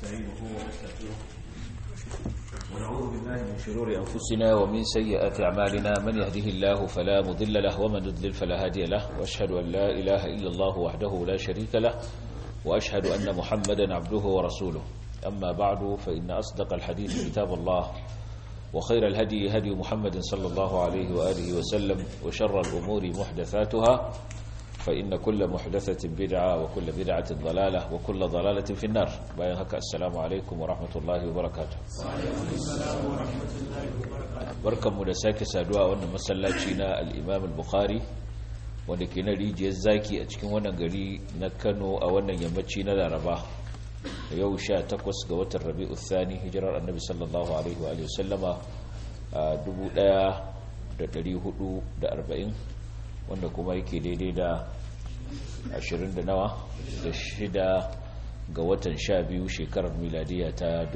ونستعينه ونستغفره ونعوذ بالله من شرور أنفسنا ومن سيئات أعمالنا من يهده الله فلا مضل له ومن يضلل فلا هادي له وأشهد أن لا إله إلا الله وحده لا شريك له وأشهد أن محمدا عبده ورسوله أما بعد فإن أصدق الحديث كتاب الله وخير الهدي هدي محمد صلى الله عليه وآله وسلم وشر الأمور محدثاتها فإن كل محدثة بدعة وكل بدعة ضلالة وكل ضلالة في النار باين هكا السلام عليكم ورحمة الله وبركاته بركم مدساك سادوا وانا مسلاتينا الإمام البخاري wanda ke na rijiyar zaki a cikin wannan gari na kano a wannan yammaci na laraba yau sha takwas ga watan rabi'u thani hijirar annabi sallallahu alaihi wa sallama a 1440 wanda kuma yake daidai da 20 da nawa da shida ga watan sha biyu shekarar miladiya ta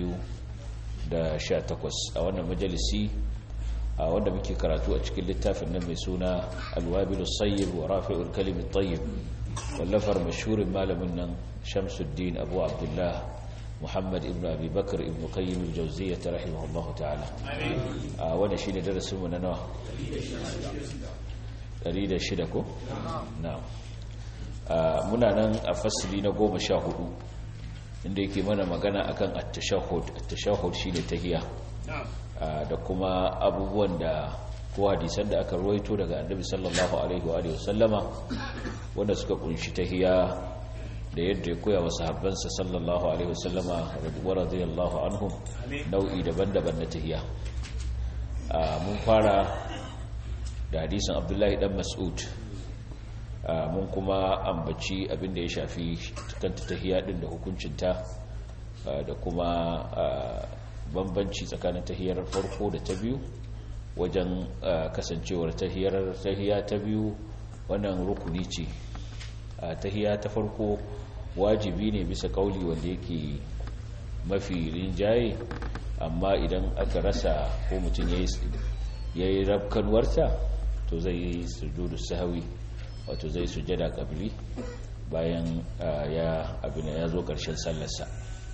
2018 a wannan majalisi a wanda muke karatu a cikin littafin nan mai suna alwabilu sayyib wa rafi'ul kalimin tayyib wallafar mashhurin malamin nan shamsuddin abu abdullah muhammad ibn abi bakar ibn qayyim al-jawziyyah rahimahullahu ta'ala a wannan shine darasin mu na nawa 106 ko na'am muna nan a fasili na 14 inda yake mana magana akan at-tashahhud at-tashahhud shine tahiyya da kuma abubuwan da ko hadisan da aka ruwaito daga annabi sallallahu alaihi wa alihi wasallama wanda suka kunshi tahiya da yadda ya koya wa sahabbansa sallallahu alaihi wasallama wa radiyallahu anhum nau'i daban-daban na tahiya mun fara da hadisin abdullahi dan mas'ud mun kuma ambaci abin da ya shafi kanta tahiya din da hukuncinta da kuma bambanci tsakanin tahiyar farko da ta biyu wajen kasancewar tahiyar tahiya ta biyu wannan rukuni ce tahiya ta farko wajibi ne bisa kauli wanda yake mafi rinjaye amma idan aka rasa ko mutum ya yi rafkanuwarta to zai yi sujudu sahawi wato zai sujada kabili bayan ya abin ya zo ƙarshen sallarsa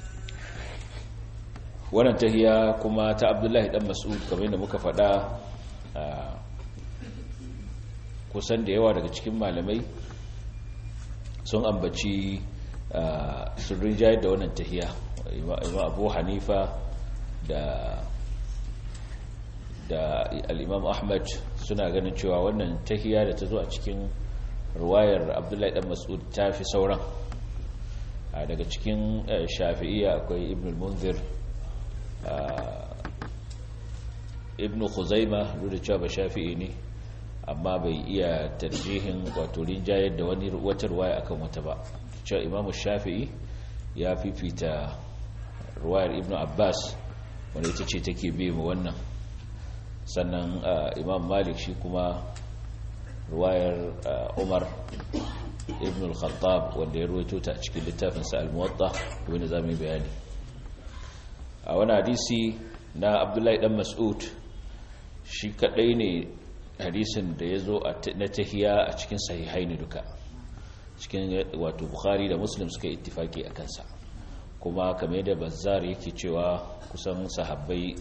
wannan tahiya kuma ta abdullahi dan mas'ud kamar yadda muka faɗa kusan da yawa daga cikin malamai sun ambaci sun rinjayar da wannan tahiya imam abu hanifa da da al'imam ahmad suna ganin cewa wannan tahiya da ta zo a cikin ruwayar abdullahi dan mas'ud ta fi sauran daga cikin shafi'iyya akwai ibn al-munzir ibn khuzaima duk da cewa ba shafi'i ne amma bai iya tarjihin wato rinjayar da wani wata ruwaya akan wata ba cewa imam shafi'i ya fifita ruwayar ibn abbas wanda ita ce take biye mu wannan sannan imam malik shi kuma ruwayar umar ibn al-khattab wanda ya ruwaito ta cikin littafinsa al-muwatta wanda za mu yi bayani a wani hadisi na abdullahi dan mas'ud shi kadai ne hadisin da ya zo na tahiya a cikin sahihai ne duka cikin wato bukhari da muslim suka ittifaki a kansa kuma kamar yadda bazzar yake cewa kusan sahabbai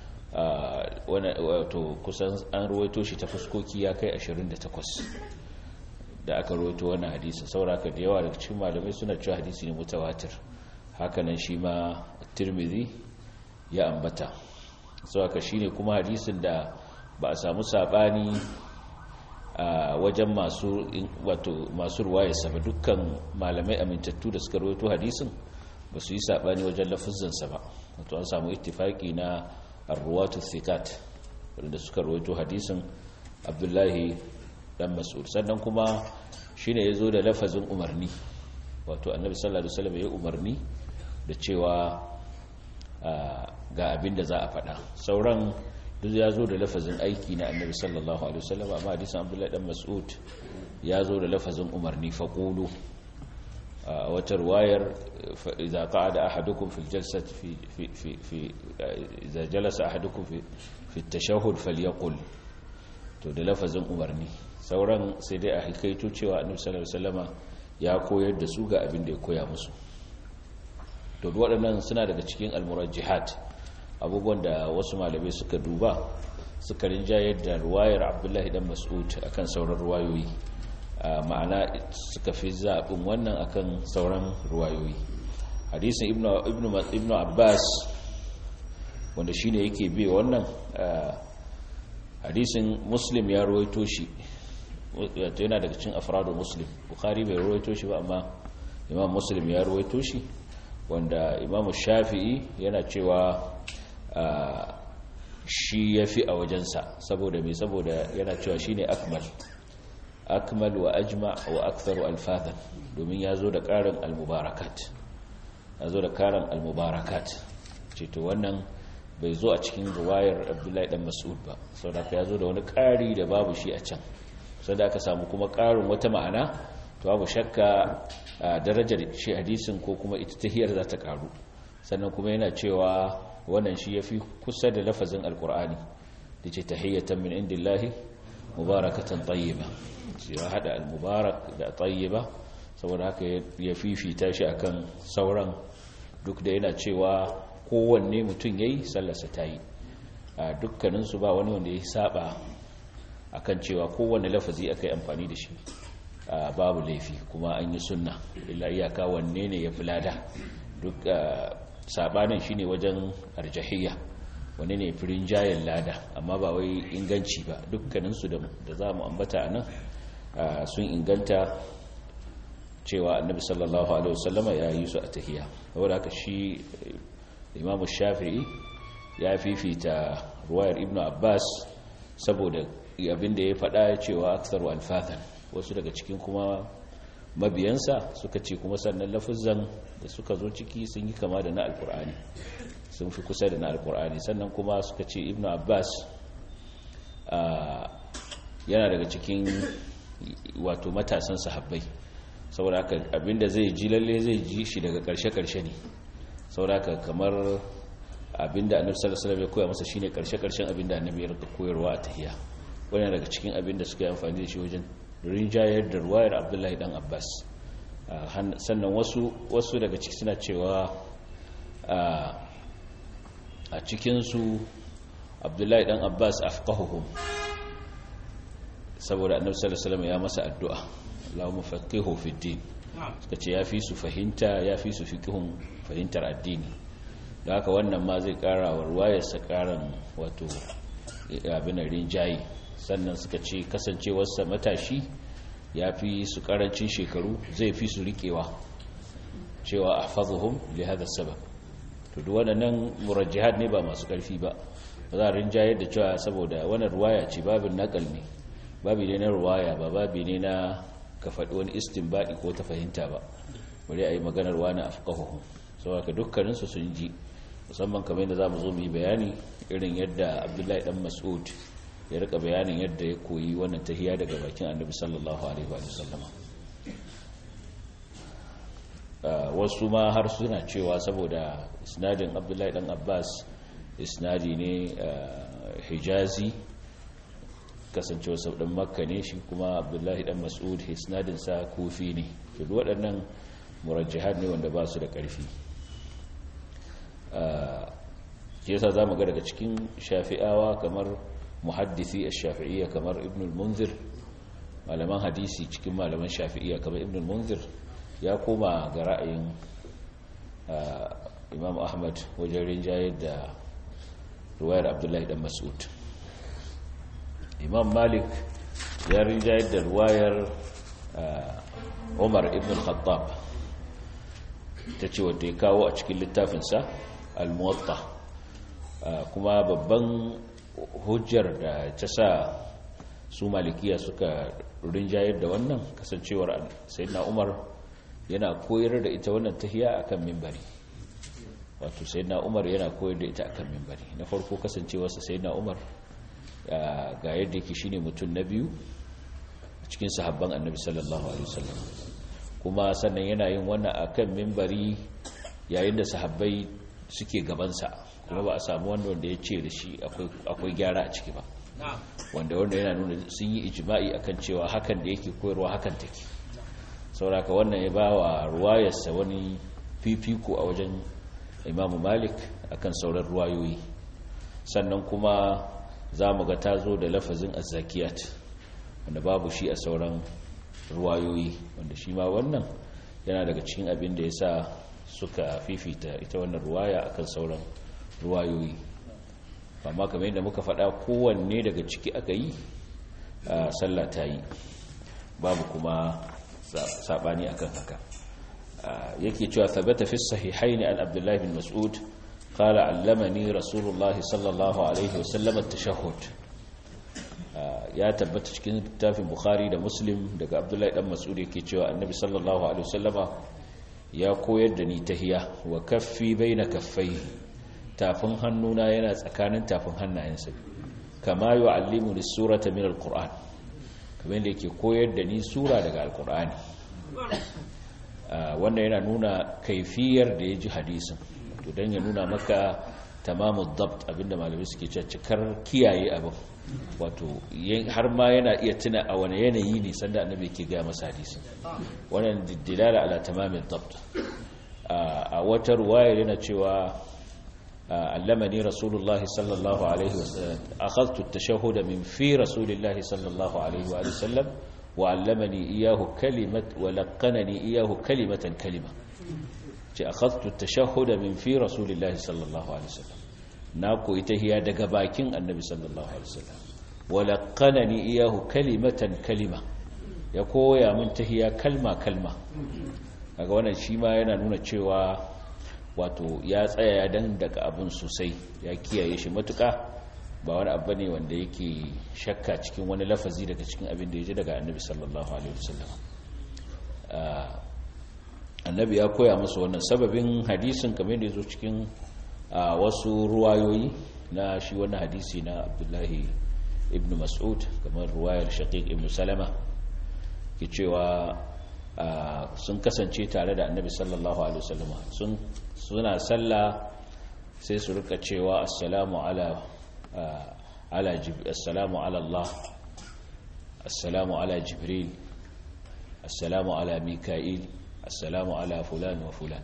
wato kusan an ruwaito shi ta fuskoki ya kai 28 da aka ruwaito wannan hadisin sauraka da yawa daga cikin malamai suna cewa hadisi ne mutawatir hakanan shi ma tirmidhi ya ambata saboda shine kuma hadisin da ba a samu sabani a wajen masu wato masu ruwaya sa dukkan malamai amintattu da suka rawaito hadisin ba su yi sabani wajen lafuzin sa ba wato an samu ittifaki na arwatu thiqat wanda suka rawaito hadisin Abdullahi dan Mas'ud sannan kuma shine yazo da lafazin umarni wato Annabi sallallahu alaihi wasallam ya umarni da cewa ga abin da za a faɗa sauran duk ya zo da lafazin aiki na annabi sallallahu alaihi wasallam amma hadisin abdullahi dan mas'ud ya zo da lafazin umarni faqulu wata ruwayar idza qa'ada ahadukum fil jalsati fi fi fi fi idza jalasa ahadukum fi fi at-tashahhud falyaqul to da lafazin umarni sauran sai dai a hikaito cewa annabi sallallahu alaihi wasallama ya koyar da su ga abin da ya koya musu to waɗannan suna daga cikin almurajjihat abubuwan da wasu malamai suka duba suka rinjayar da ruwayar abdullahi dan mas'ud akan sauran ruwayoyi ma'ana suka fi zaɓin wannan akan sauran ruwayoyi hadisin ibnu abbas wanda shine yake bi wannan hadisin muslim ya ruwaito shi yana daga cikin afradu muslim bukhari bai ruwaito shi ba amma imam muslim ya ruwaito shi wanda imam shafi'i yana cewa shi ya fi a wajensa saboda mai saboda yana cewa shi ne akmal akmal wa ajma wa aktharu alfathan domin ya zo da ƙarin almubarakat ya zo da ƙarin almubarakat ce to wannan bai zo a cikin ruwayar abdullahi dan mas'ud ba sau da ya zo da wani ƙari da babu shi a can sau da aka samu kuma ƙarin wata ma'ana to babu shakka darajar shi hadisin ko kuma ita tahiyar za ta ƙaru sannan kuma yana cewa wannan shi ya fi kusa da lafazin alkur'ani da ce tahiyyatan min indillahi mubarakatan tayyiba ya hada al-mubarak da tayyiba saboda haka ya fifita shi akan sauran duk da yana cewa kowanne mutum yayi sallarsa ta yi a dukkaninsu ba wani wanda ya saba akan cewa kowanne lafazi aka yi amfani da shi babu laifi kuma an yi sunna illa iyaka wanne ne ya fi lada duk sabanin shine wajen arjahiyya wani ne firin jayen lada amma ba wai inganci ba dukkaninsu da za mu ambata a nan sun inganta cewa annabi sallallahu alaihi wasallama ya yi su a tahiya saboda haka shi imamu shafi'i ya fifita ruwayar ibn abbas saboda abinda ya faɗa cewa aksaru alfathan wasu daga cikin kuma mabiyansa suka ce kuma sannan lafizan da suka zo ciki sun yi kama da na alkur'ani sun fi kusa da na alkur'ani sannan kuma suka ce ibn abbas yana daga cikin wato matasan sahabbai saboda haka abinda zai ji lalle zai ji shi daga karshe-karshe ne saboda haka kamar abinda annabi sallallahu alaihi wasallam ya koya masa shine karshe-karshen abinda annabi ya rika koyarwa a tahiyya wannan daga cikin abinda suka yi amfani da shi wajen rinjayar da ruwayar abdullahi dan abbas sannan wasu wasu daga ciki suna cewa a cikinsu abdullahi dan abbas afqahuhum saboda annabi sallallahu alaihi wasallam ya masa addu'a Allahumma faqihu fi din suka ce yafi su fahimta yafi su fiqhun fahimtar addini da haka wannan ma zai kara wa ruwayar sa karan wato abin rinjayi sannan suka ce kasancewarsa matashi ya fi su karancin shekaru zai fi su rikewa cewa a fazuhun li hada sabab to duk waɗannan murajjihad ne ba masu ƙarfi ba ba za a rinjayar da cewa saboda wani ruwaya ce babin nakal ne babi ne na ruwaya ba babi ne na ka faɗi wani istinbadi ko ta fahimta ba bari a yi maganar wani afqahuhum saboda ka dukkaninsu sun ji musamman kamar yadda za mu zo mu yi bayani irin yadda abdullahi dan mas'ud ya rika bayanin yadda ya koyi wannan tahiya daga bakin annabi sallallahu alaihi wa sallama wasu ma har suna cewa saboda isnadin abdullahi dan abbas isnadi ne hijazi kasancewa sau dan makka ne shi kuma abdullahi dan mas'ud isnadin sa kufi ne to waɗannan murajjihar ne wanda ba su da ƙarfi ke yasa za mu ga daga cikin shafi'awa kamar muhaddisi a shafi'iyya kamar ibn al-munzir malaman hadisi cikin malaman shafi'iyya kamar ibn al-munzir ya koma ga ra'ayin imam ahmad wajen rinjayar da ruwayar abdullahi dan mas'ud imam malik ya rinjayar da ruwayar umar ibn al-khattab ta ce wadda ya kawo a cikin littafinsa al-muwatta kuma babban hujjar da ta sa su malikiya suka rinjayar da wannan kasancewar sayyidina umar yana koyar da ita wannan tahiya akan mimbari wato sayyidina umar yana koyar da ita akan mimbari na farko kasancewarsa sayyidina umar ga yadda yake shine mutum na biyu cikin sahabban annabi sallallahu alaihi wasallam kuma sannan yana yin wannan akan mimbari yayin da sahabbai suke gabansa kuma ba a samu wanda wanda ya ce da shi akwai gyara a ciki ba wanda wanda yana nuna sun yi ijima'i akan cewa hakan da yake koyarwa hakan take sauraka wannan ya ba wa ruwayarsa wani fifiko a wajen imamu malik akan sauran ruwayoyi sannan kuma za mu ga ta zo da lafazin azzakiyat wanda babu shi a sauran ruwayoyi wanda shi ma wannan yana daga cikin abin da ya sa suka fifita ita wannan ruwaya akan sauran ruwayoyi amma kamar yadda muka faɗa kowanne daga ciki aka yi sallah ta yi babu kuma saɓani akan haka yake cewa tabbata fi sahihaini an abdullahi bin mas'ud قال علمني رسول الله صلى الله عليه وسلم التشهد ya tabbata cikin littafin bukhari da muslim daga abdullahi dan mas'ud yake cewa annabi sallallahu alaihi wasallama ya koyar da ni tahiya wa kaffi baina kaffai tafin hannuna yana tsakanin tafin hannayensa kama yu'allimu lis-surata min al-qur'an kamar yadda yake koyar da ni sura daga al-qur'ani wannan yana nuna kaifiyar da ya ji hadisin to don ya nuna maka tamamu dabt abinda malamai suke cikar kiyaye abin wato har ma yana iya tuna a wani yanayi ne sanda annabi ke gaya masa hadisi wannan dilala ala tamamin dabt a wata ruwaya yana cewa allamani rasulullahi sallallahu alaihi wasallam akhadtu at-tashahhud min fi rasulillahi sallallahu alaihi wa sallam wa allamani iyahu kalimat wa laqanani iyahu kalimatan kalima ce akhadtu at-tashahhud min fi rasulillahi sallallahu alaihi wasallam na koyi tahiya daga bakin annabi sallallahu alaihi wasallam wa laqanani iyahu kalimatan kalima ya koya min tahiya kalma kalma kaga wannan shi ma yana nuna cewa wato ya tsaya ya dan daga abun sosai ya kiyaye shi matuka ba wani abu ne wanda yake shakka cikin wani lafazi daga cikin abin da ya ji daga annabi sallallahu alaihi wasallam annabi ya koya musu wannan sababin hadisin kamar da ya zo cikin wasu ruwayoyi na shi wannan hadisi na abdullahi ibn mas'ud kamar ruwayar shaqiq ibn salama ke cewa sun kasance tare da annabi sallallahu alaihi wasallam sun suna sallah sai su rika cewa assalamu ala ala assalamu ala Allah assalamu ala jibril assalamu ala mika'il assalamu ala fulan wa fulan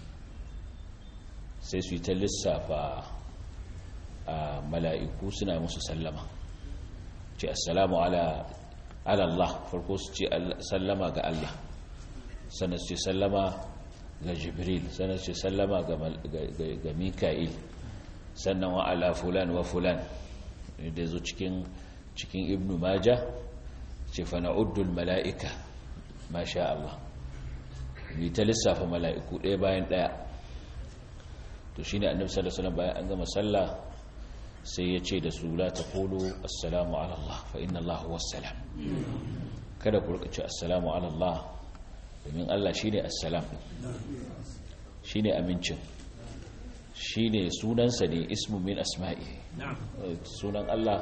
sai su yi ta lissafa a mala'iku suna musu sallama ce assalamu ala Allah farko su ce sallama ga Allah sannan su ce sallama ga jibril sannan su ce sallama ga mika'il sannan wa ala fulan wa fulan da zo cikin cikin ibnu maja ce fa na'uddul mala'ika masha Allah bi ta lissafa mala'iku ɗaya bayan ɗaya to shi ne annabi sallallahu alaihi bayan an gama sallah sai ya ce da su la taqulu assalamu ala Allah fa inna Allah huwa salam kada ku rika ce assalamu ala Allah domin Allah shine assalam shine amincin shine sunansa ne ismu min asma'i sunan Allah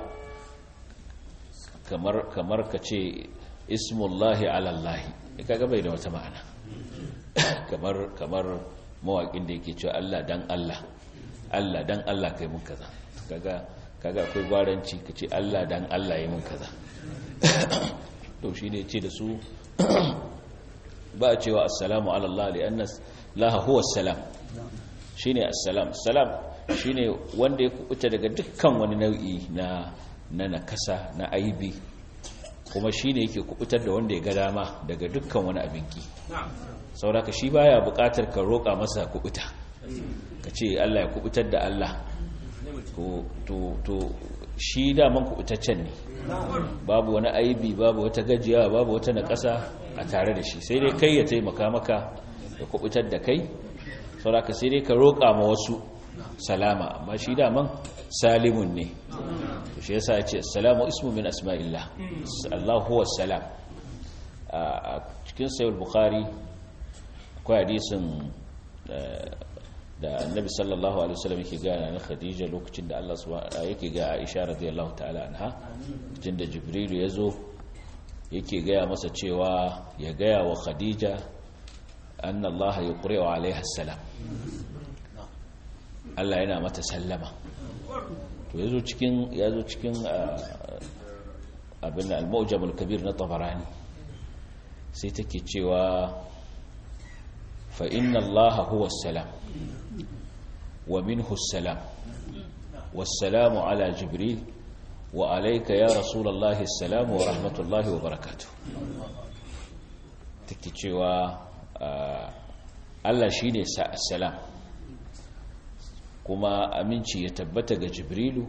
kamar kamar ka ce ismullahi ala Allah kaga bai da wata ma'ana kamar kamar mawaƙin da yake cewa Allah dan Allah Allah dan Allah kai mun kaza kaga kaga akwai gwaranci kace Allah dan Allah yi mun kaza to shine yace da su ba a cewa assalamu ala Allah li anna laha huwa assalam shine assalam salam shine wanda ya kubuta daga dukkan wani nau'i na na nakasa na aibi kuma shine yake kubutar da wanda ya ga dama daga dukkan wani abinki sauraka shi baya bukatar ka roƙa masa kubuta ka ce Allah ya kubutar da Allah to shi daman kubutaccen ne babu wani aibi babu wata gajiya babu wata naƙasa a tare da shi sai dai kai ya taimaka maka ya kubutar da kai sauraka sai dai ka roƙa ma wasu salama amma shi daman salimun ne shi yasa ya ce salamu ismu min asma'illah Allah huwa salam a cikin sayar bukhari akwai hadisin da annabi sallallahu alaihi wasallam yake ga na khadija lokacin da Allah subhanahu yake ga Aisha radiyallahu ta'ala anha lokacin da jibril ya zo yake gaya masa cewa ya gaya wa khadija anna Allah yuqri'u alaiha salam Allah yana mata sallama to yazo cikin yazo cikin abin al-mu'jam al-kabir na tabarani sai take cewa fa inna allaha huwa salam wa minhu salam wassalamu ala jibril wa alayka ya rasulullahi salam wa rahmatullahi wa barakatuh take cewa Allah shine salam kuma aminci ya tabbata ga jibrilu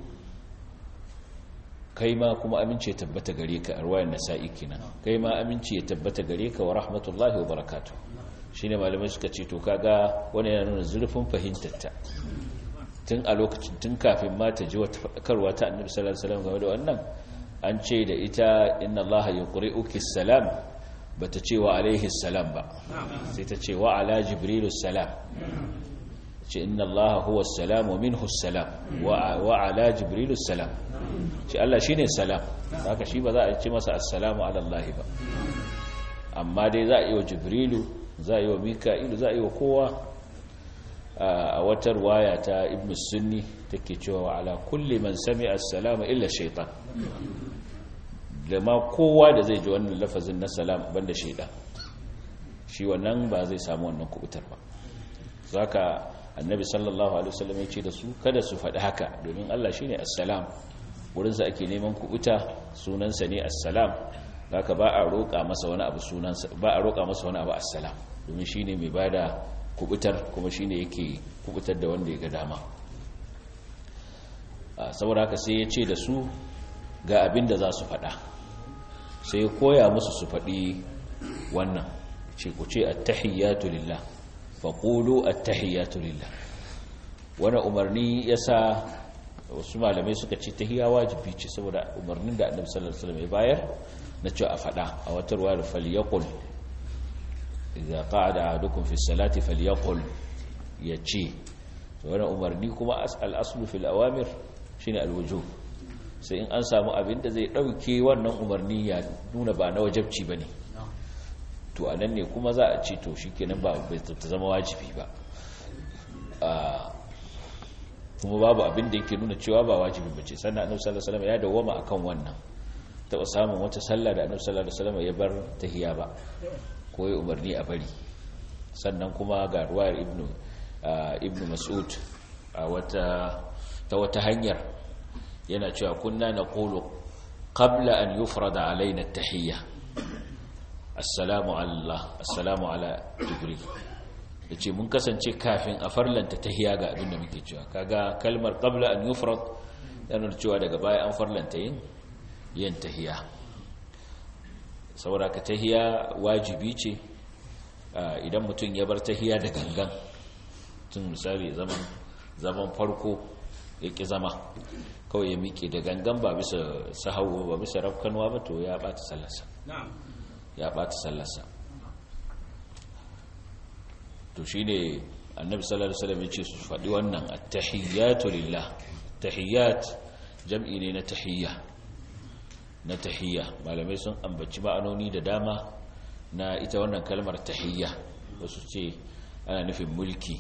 kai ma kuma aminci ya tabbata gare ka arwayar nasa'i kenan kai ma aminci ya tabbata gare ka wa rahmatullahi wa barakatuh shine malamai suka ce to kaga wani yana nuna zurfin fahimtarta tun a lokacin tun kafin ma ta ji wata faɗakarwa ta annabi sallallahu alaihi wasallam game da wannan an ce da ita inna allaha yuqri'uki salam bata ce wa alaihi salam ba sai ta ce wa ala jibrilu salam ce inna allaha huwa salam wa minhu salam wa ala jibrilu salam ce Allah shine salam haka shi ba za a ce masa assalamu ala allahi ba amma dai za a yi wa jibrilu za a yi wa mika'ilu za a yi wa kowa a watar waya ta ibn sunni take cewa ala kulli man sami assalamu illa shaitan da ma kowa da zai ji wannan lafazin na salam banda shaitan shi wannan ba zai samu wannan kubutar ba zaka annabi sallallahu alaihi wasallam ya ce da su kada su faɗi haka domin Allah shine assalam wurinsa ake neman kubuta sunansa ne assalam zaka ba a roƙa masa wani abu sunansa ba a roƙa masa wani abu assalam domin shine mai bada kubutar kuma shine yake kubutar da wanda ya ga dama saboda haka sai ya ce da su ga abin da za su faɗa sai ya koya musu su faɗi wannan ce ku ce attahiyyatu lillah faqulu attahiyyatu lillah wannan umarni yasa wasu malamai suka ce tahiyya wajibi ce saboda umarnin da annabi sallallahu alaihi wasallam ya bayar na cewa a faɗa a wata ruwa da falyaqul idza qa'ada ahadukum fi salati falyaqul yace to wannan umarni kuma al-aslu fil awamir shine al-wujub sai in an samu abin da zai dauke wannan umarni ya nuna ba na wajibci bane to anan ne kuma za a ce to shikenan ba bai ta zama wajibi ba kuma babu abin da yake nuna cewa ba wajibi bace sannan annabi sallallahu alaihi wasallam ya dawoma akan wannan taɓa samun wata sallah da annabi sallallahu alaihi wasallam ya bar tahiya ba ko ya umarni a bari sannan kuma ga ruwayar ibnu ibnu mas'ud a wata ta wata hanyar yana cewa kunna naqulu qabla an yufrada alaina at-tahiyya assalamu Allah assalamu ala jibril yace mun kasance kafin a farlanta tahiyya ga abin da muke cewa kaga kalmar qabla an yufrad yana cewa daga baya an farlanta yin yin tahiya saboda ka tahiya wajibi ce idan mutum ya bar tahiya da gangan tun misali zaman zaman farko ya ƙi zama kawai ya miƙe da gangan ba bisa sahawo ba bisa rafkanwa ba to ya ɓata sallarsa ya ɓata sallarsa to shi ne annabi sallallahu alaihi wasallam ya ce su faɗi wannan at-tahiyyatu lillah tahiyyat jam'i ne na tahiyya na tahiyya malamai sun ambaci ma'anoni da dama na ita wannan kalmar tahiyya wasu ce ana nufin mulki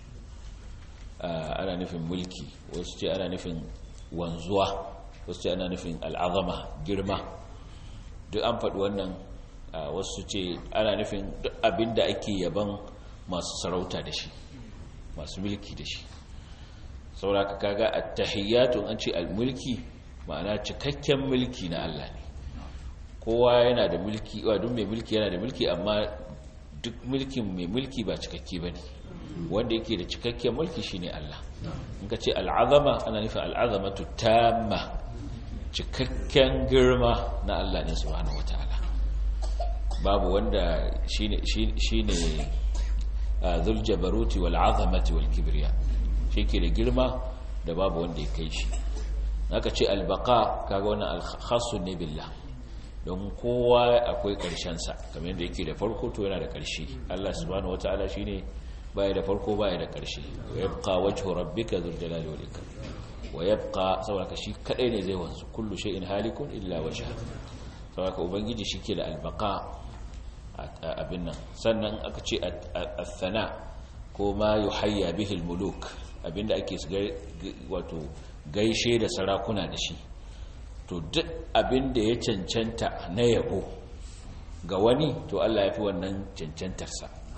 ana nufin mulki wasu ce ana nufin wanzuwa wasu ce ana nufin al'azama girma duk an faɗi wannan wasu ce ana nufin duk abin da ake yaban masu sarauta da shi masu mulki da shi sauraka kaga at-tahiyyatu an ce al-mulki ma'ana cikakken mulki na Allah ne kowa yana da mulki wa duk mai mulki yana da mulki amma duk mulkin mai mulki ba cikakke bane wanda yake da cikakken mulki shine Allah in ka ce al'azama ana nufin al'azamatu tamma cikakken girma na Allah ne subhanahu wataala babu wanda shine shine dhul jabaruti wal azamati wal kibriya shi ke da girma da babu wanda ya kai shi aka ce albaka kaga wannan alkhassun ne billah don kowa akwai sa kamar yadda yake da farko to yana da ƙarshe Allah subhanahu wataala shine baya da farko baya da ƙarshe wa yabqa wajhu rabbika dhul jalali wal ikram wa yabqa saboda shi kadai ne zai wanzu kullu shay'in halikun illa wajha saboda ubangiji shike da albaka abin nan sannan aka ce athana ko ma yuhayya bihi almuluk abinda ake wato gaishe da sarakuna da shi to duk abinda ya cancanta na yabo ga wani to Allah ya fi wannan cancantarsa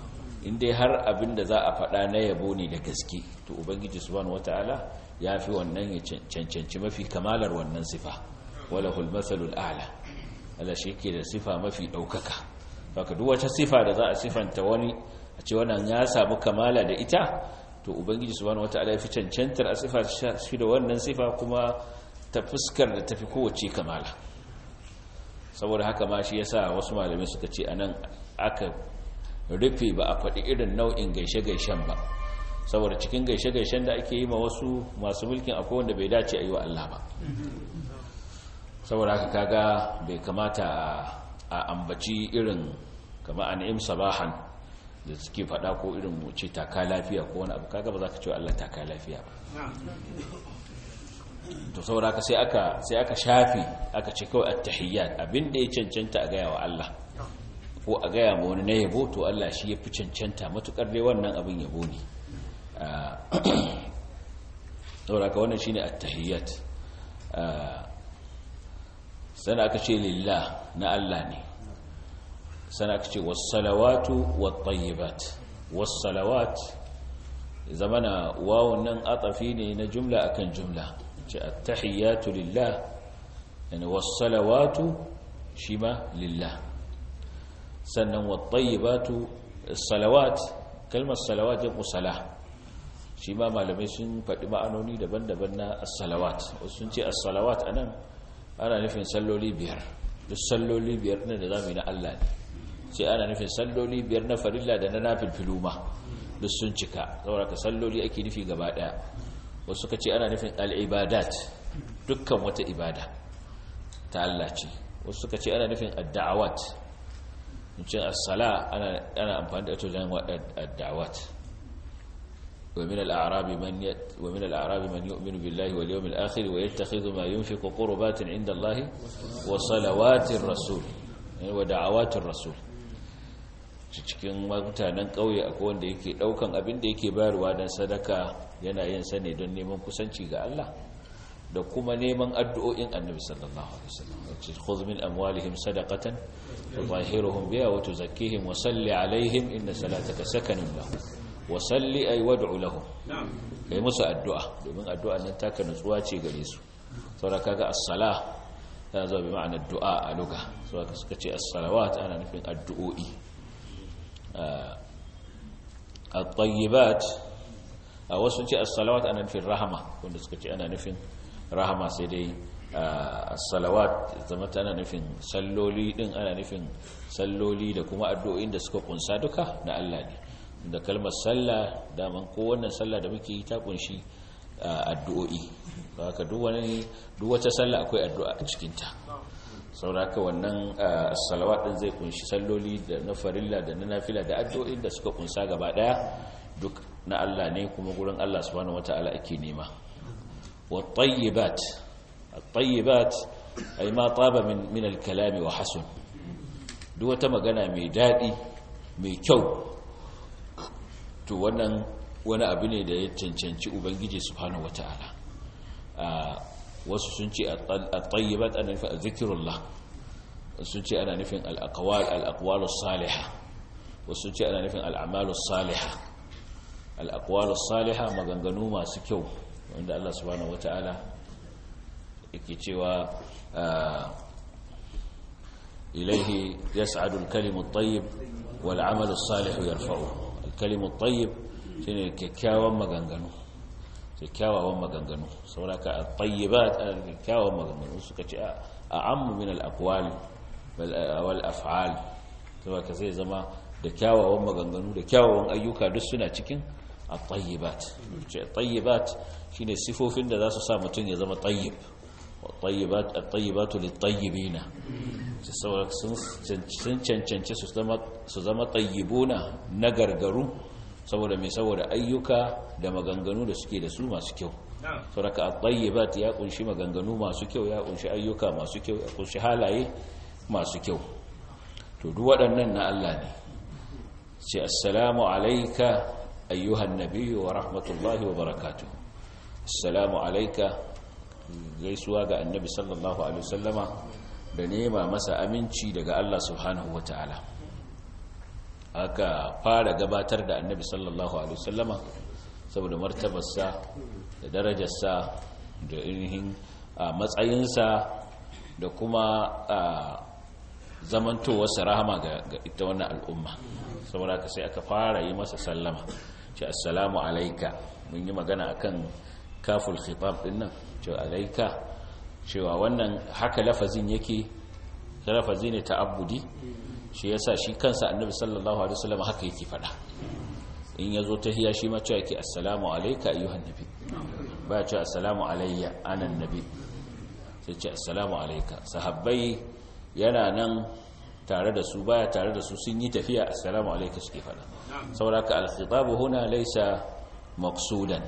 inda har abin da za a faɗa na yabo ne da gaske to ubangiji subhanahu wataala ya fi wannan ya cancanci mafi kamalar wannan sifa wala hulmathalul a'la Allah shi ke da sifa mafi ɗaukaka haka duk wata sifa da za a sifanta wani a ce wannan ya samu kamala da ita to ubangiji subhanahu wataala ya fi cancantar a sifa shi da wannan sifa kuma ta fuskar da tafi kowace kamala saboda haka ma shi yasa wasu malamai suka ce anan aka rufe ba a faɗi irin nau'in gaishe-gaishen ba saboda cikin gaishe-gaishen da ake yi ma wasu masu mulkin akwai wanda bai dace a yi wa Allah ba saboda haka kaga bai kamata a ambaci irin kama an'im sabahan da suke faɗa ko irin mu ce taka lafiya ko wani abu kaga ba za ka ce Allah taka lafiya ba to saboda haka sai aka sai aka shafi aka ce kawai at-tahiyyat abinda ya cancanta a gaya wa Allah ko a gaya ma wani na yabo to Allah shi ya fi cancanta matukar dai wannan abin yabo ne saboda haka wannan shine at-tahiyyat sana aka ce lillah na Allah ne sana aka ce was-salawatu wat-tayyibat was-salawat zamana wawun nan atafi ne na jumla akan jumla ce at-tahiyyatu lillah yani was-salawatu shima lillah sannan wat-tayyibatu salawat kalmar salawat jamu salah shi ma malamai sun faɗi ma'anoni daban-daban na as-salawat wasu sun ce as-salawat anan ana nufin salloli biyar duk salloli biyar ne da zamu yi na Allah ne sai ana nufin salloli biyar na farilla da na nafilfilu ma duk sun cika saboda ka salloli ake nufi gaba daya wasu suka ce ana nufin al-ibadat dukkan wata ibada ta Allah ce wasu suka ce ana nufin ad-da'awat mutum as-sala ana ana amfani da ita wajen ad-da'awat ومن الأعراب من يت ومن الأعراب من يؤمن بالله واليوم الآخر ويتخذ ما ينفق قربات عند الله وصلوات الرسول ودعوات الرسول cikin mutanen ƙauye akwai wanda yake ɗaukan abin da yake bayarwa don sadaka yana yin sa ne don neman kusanci ga Allah da kuma neman addu'o'in annabi sallallahu alaihi wasallam wace khudh min amwalihim sadaqatan tutahhiruhum biha wa tuzakkihim wa salli alaihim inna salataka sakanun lahum wasalli ay wad'u lahum kai musu addu'a domin addu'a nan taka nutsuwa ce gare su saboda kaga as-salah tana zuwa bi ma'anar du'a a lugha saboda suka ce as-salawat ana nufin addu'o'i at-tayyibat a wasu ce as-salawat ana nufin rahama wanda suka ce ana nufin rahama sai dai as-salawat zama tana nufin salloli din ana nufin salloli da kuma addu'o'in da suka kunsa duka na Allah ne da kalmar sallah daman ko wannan sallah da muke yi ta kunshi addu'o'i haka duk wani duk wata sallah akwai addu'a a cikin ta sauraka wannan salawat din zai kunshi salloli da na farilla da na nafila da addu'o'in da suka kunsa gaba daya duk na Allah ne kuma gurin Allah subhanahu wataala ake nema wat tayyibat at-tayyibat ay ma taba min min al-kalam wa hasun duk wata magana mai dadi mai kyau to wannan wani abu ne da ya cancanci ubangiji subhanahu wata'ala wasu sun ce at-tayyibat ana nufin zikrullah sun ce ana nufin al-aqwal al-aqwalus salihah wasu sun ce ana nufin al-a'malus salihah al-aqwalus salihah maganganu masu kyau wanda Allah subhanahu wata'ala yake cewa ilaihi yas'adu al-kalimu at-tayyib wal 'amalu as-salihu yarfa'uhu kalimu tayyib shine kyakkyawan maganganu kyakkyawan maganganu sauraka at-tayyibat kyakkyawan maganganu suka ce a ammu min al-aqwal wal af'al saboda zai zama da kyawawan maganganu da kyawawan ayyuka duk suna cikin at-tayyibat ce at-tayyibat shine sifofin da za su sa mutum ya zama tayyib at-tayyibat at-tayyibatu lit-tayyibina saboda sun cancanci su zama tayyibuna na gargaru saboda mai saboda ayyuka da maganganu da suke da su masu kyau sauraka at-tayyibat ya kunshi maganganu masu kyau ya kunshi ayyuka masu kyau ya kunshi halaye masu kyau to duk waɗannan na Allah ne ce assalamu alayka ayyuhan nabiyyu wa rahmatullahi wa barakatuh assalamu alayka gaisuwa ga annabi sallallahu alaihi wasallama da nema masa aminci daga Allah subhanahu wa ta'ala aka fara gabatar da annabi sallallahu alaihi wasallama saboda martabarsa da darajarsa da ainihin matsayinsa da kuma zamantowarsa rahama ga ita wannan al'umma saboda haka sai aka fara yi masa sallama ce assalamu alaika mun yi magana akan kaful khitab din nan ce alaika cewa wannan haka lafazin yake lafazi ne ta'abbudi shi yasa shi kansa annabi sallallahu alaihi wasallam haka yake fada in yazo tahiya shi ma cewa yake assalamu alayka ayyuhan nabi ba cewa assalamu alayya ana nabi sai ce assalamu alayka sahabbai yana nan tare da su baya tare da su sun yi tafiya assalamu alayka suke fada saboda ka al-khitab huna laysa maqsudan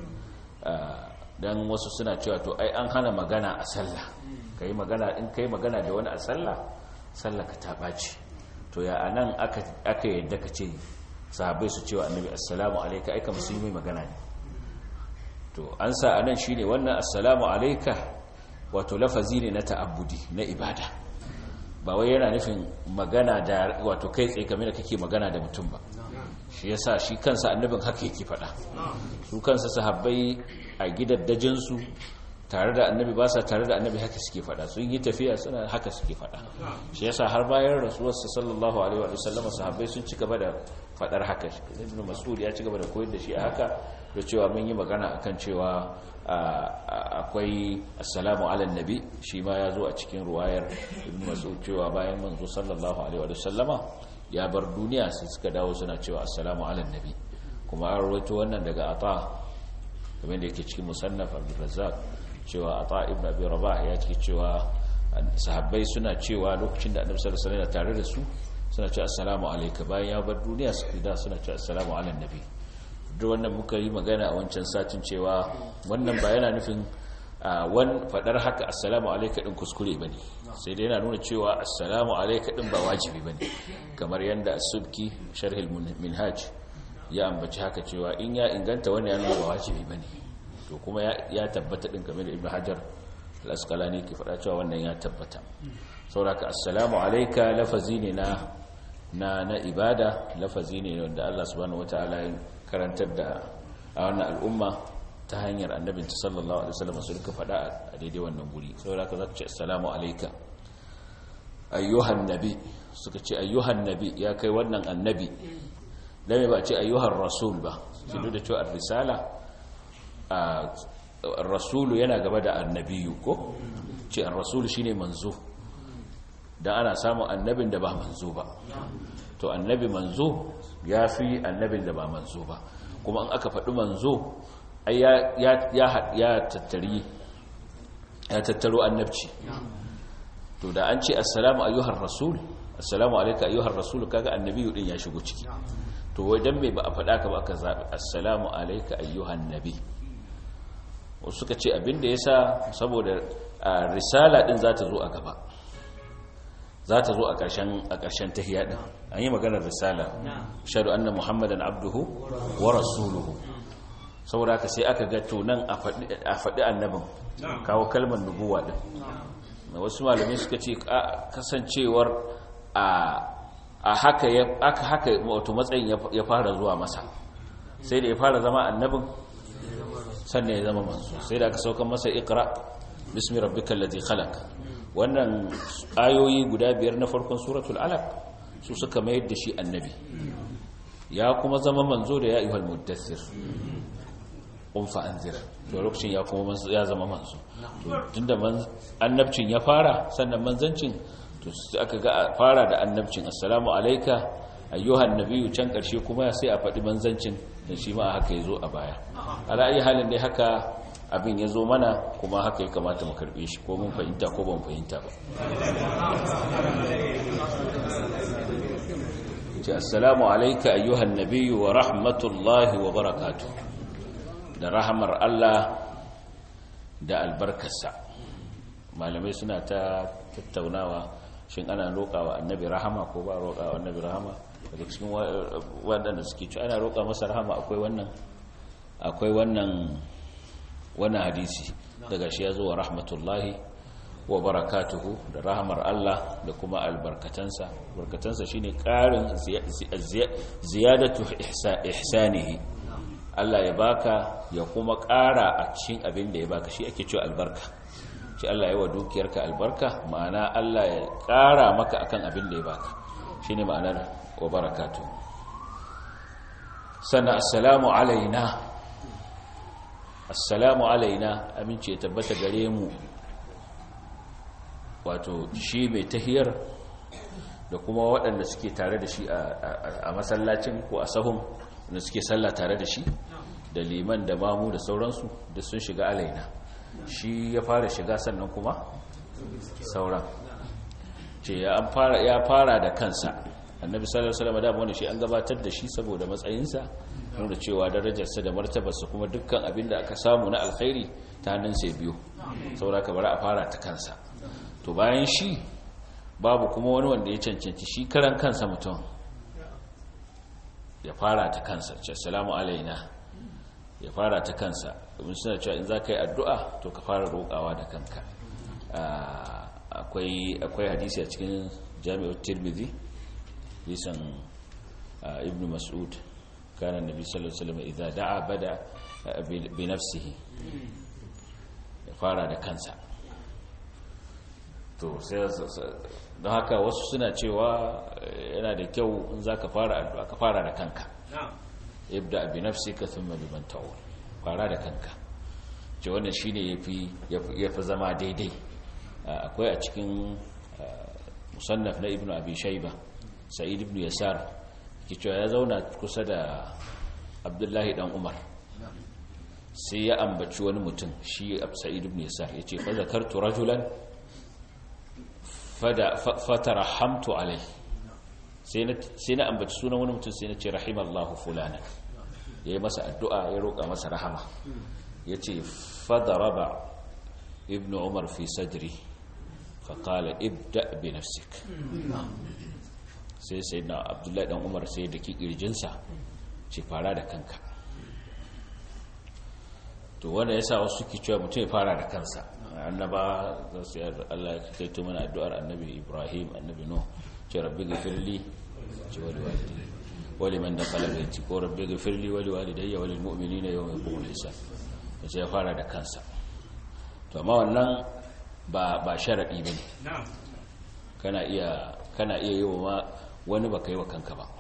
dan wasu suna cewa to ai an hana magana a sallah kai magana in kai magana da wani a sallah sallah ka ta baci to ya anan aka aka yadda ka ce sahabbai su cewa annabi assalamu alayka aika musulmi magana ne to an sa anan shine wannan assalamu alayka wato lafazi ne na ta'abbudi na ibada ba wai yana nufin magana da wato kai tsaye kamar da kake magana da mutum ba shi yasa shi kansa annabin haka yake faɗa su kansa sahabbai a gidaddajinsu tare da annabi ba sa tare da annabi haka suke fada sun yi tafiya suna haka suke fada shi yasa har bayan rasuwarsa sallallahu alaihi wa sallam sahabbai sun ci gaba da fadar haka ibn mas'ud ya ci gaba da koyar da shi a haka da cewa mun yi magana akan cewa akwai assalamu ala nabi shi ma ya zo a cikin ruwayar ibn mas'ud cewa bayan manzo sallallahu alaihi wa sallama ya bar duniya sai suka dawo suna cewa assalamu ala nabi kuma an rawaito wannan daga ata kamar da yake cikin musannaf abdurrazzaq cewa ata ibn abi rabah ya ce cewa sahabbai suna cewa lokacin da annabi sallallahu alaihi wasallam tare da su suna cewa assalamu alayka bayan ya bar duniya su da suna cewa assalamu ala nabi duk wannan muka yi magana a wancan satin cewa wannan ba yana nufin wan fadar haka assalamu alayka din kuskure bane sai dai yana nuna cewa assalamu alayka din ba wajibi bane kamar yanda as-subki sharh al-minhaj ya ambaci haka cewa in ya inganta wannan yana ba wajibi bane to kuma ya tabbata din game da ibnu hajar al-asqalani ke faɗa cewa wannan ya tabbata sauraka assalamu alayka lafazi ne na na na ibada lafazi ne wanda Allah subhanahu wataala ya karantar da a wannan al'umma ta hanyar annabin sallallahu alaihi wasallam su duka faɗa a daidai wannan guri sauraka zaka ce assalamu alayka ayyuhan nabi suka ce ayyuhan nabi ya kai wannan annabi dame ba ce ayyuhan rasul ba shi duk da cewa risala rasulu yana gaba da annabiyu ko ce an rasulu shine manzo dan ana samun annabin da ba manzo ba to annabi manzo ya fi annabin da ba manzo ba kuma an aka faɗi manzo ya tattari ya tattaro annabci to da an ce assalamu ayyuhar rasul assalamu alaika ayyuhar rasul kaga annabiyu din ya shigo ciki to wajen mai ba a faɗa ka ba aka zaɓi assalamu alaika ayyuhan nabi wasu suka ce abinda ya sa saboda risala ɗin za ta zo a gaba za ta zo a ƙarshen tahiya ɗin an yi maganar risala shaɗu annan muhammadan abduhu wa rasuluhu saboda haka sai aka ga nan a faɗi annabin kawo kalmar nubuwa ɗin wasu malamai suka ce kasancewar a haka aka haka wato matsayin ya fara zuwa masa sai da ya fara zama annabin sannan ya zama manzo sai da aka saukan masa ikra bismi rabbikal ladhi khalaq wannan ayoyi guda biyar na farkon suratul alaq su suka mayar da shi annabi ya kuma zama manzo da ya ayyuhal muddathir qum fa anzir to lokacin ya kuma ya zama manzo to tunda annabcin ya fara sannan manzancin to aka ga fara da annabcin assalamu alayka ayyuhan nabiyyu can karshe kuma sai a faɗi manzancin da shi ma haka yazo a baya ala ayi halin dai haka abin ya zo mana kuma haka ya kamata mu karbe shi ko mun fahimta ko ban fahimta ba ce assalamu alayka ayyuhan nabiyyu wa rahmatullahi wa barakatuh da rahamar Allah da albarkarsa malamai suna ta tattaunawa shin ana roƙa wa annabi rahama ko ba roƙa wa annabi rahama daga cikin waɗanda suke ci ana roƙa masa rahama akwai wannan akwai wannan wannan hadisi daga shi ya zo wa rahmatullahi wa barakatuhu da rahamar Allah da kuma albarkatansa barkatansa shine ƙarin ziyadatu ihsanihi Allah ya baka ya kuma ƙara a cikin abin da ya baka shi ake cewa albarka shi Allah ya wa dukiyarka albarka ma'ana Allah ya ƙara maka akan abin da ya baka shine ma'anar wa barakatuhu sannan assalamu alaina assalamu alaina amince ya tabbata gare mu wato shi mai tahiyar da kuma waɗanda suke tare da shi a masallacin ko a sahun da suke sallah tare da shi da liman da mamu da sauransu da sun shiga alaina shi ya fara shiga sannan kuma sauran ce ya fara da kansa annabi sallallahu alaihi wasallam da wani shi an gabatar da shi saboda matsayinsa nuna cewa darajarsa da martabarsa kuma dukkan abin da aka samu na alkhairi ta hannun sai biyu saboda ka bari a fara ta kansa to bayan shi babu kuma wani wanda ya cancanci shi karan kansa mutum ya fara ta kansa ce assalamu alaina ya fara ta kansa domin suna cewa in za ka yi addu'a to ka fara roƙawa da kanka akwai hadisi a cikin jami'ar tirmidhi lisan ibn mas'ud kana nabi sallallahu alaihi wasallam idza da'a bada bi nafsihi ya fara da kansa to sai don haka wasu suna cewa yana da kyau in zaka fara addu'a ka fara da kanka ibda bi nafsika thumma biman ta'ul fara da kanka ce wannan shine yafi yafi zama daidai akwai a cikin musannaf na ibnu abi shayba sa'id ibn yasar ke cewa ya zauna kusa da abdullahi dan umar sai ya ambaci wani mutum shi sa'id ibn yasar ya ce fa zakartu rajulan fatarahamtu alai sai na ambaci sunan wani mutum sai na ce rahimallahu fulana ya yi masa addu'a ya roƙa masa rahama ya ce fadaraba ibn umar fi sadri faƙala ibda bi nafsik sai sai na abdullahi dan umar sai da ki ƙirjinsa ce fara da kanka to wanda ya sa wasu suke cewa mutum ya fara da kansa annaba za su yi Allah ya kai to mana addu'ar annabi Ibrahim annabi Nuh ce rabbi ghfirli ce wali walidi wali man dakhala baiti ko rabbi ghfirli wali walidayya walil mu'minina yawma yaqumul hisab sai ya fara da kansa to amma wannan ba ba sharadi bane kana iya kana iya yi wa wani baka yi wa kanka ba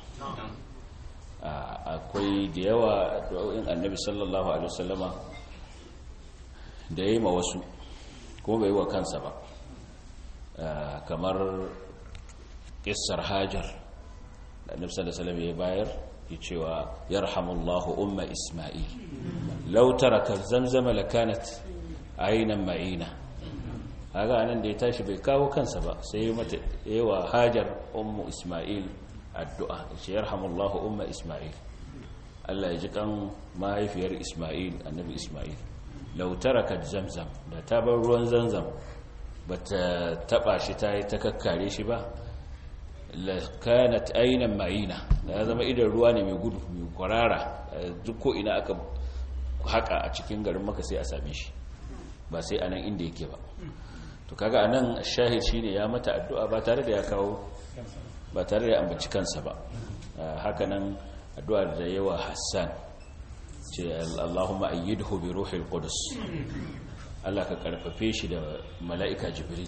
akwai da yawa addu'o'in annabi sallallahu alaihi wasallama da yayi ma wasu kuma bai wa kansa ba kamar kissar hajar da annabi sallallahu alaihi wasallam ya bayar ya cewa yarhamullahu umma isma'il law taraka zamzama lakanat aynan ma'ina kaga anan da ya tashi bai kawo kansa ba sai ya mata yawa hajar ummu isma'il addu'a ce yarhamullahu umma isma'il Allah ya ji kan mahaifiyar isma'il annabi isma'il lau tarakat zamzam da ta bar ruwan zamzam ba ta taba shi ta yi ta kakkare shi ba kanat ainan ma'ina da ya zama idan ruwa ne mai gudu mai kwarara duk ko ina aka haka a cikin garin maka sai a same shi ba sai anan inda yake ba to kaga anan shahid shine ya mata addu'a ba tare da ya kawo ba tare da ambaci kansa ba haka nan addu'a da yawa hassan ce Allahumma ayyidhu bi ruhil qudus Allah ka karfafe shi da mala'ika jibril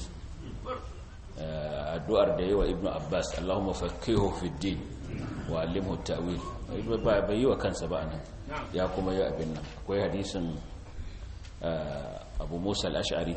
addu'ar da yawa ibnu abbas Allahumma faqihu fid din wa allimhu ta'wil ba bai yi wa kansa ba anan ya kuma yi abin nan akwai hadisin Abu Musa al-Ash'ari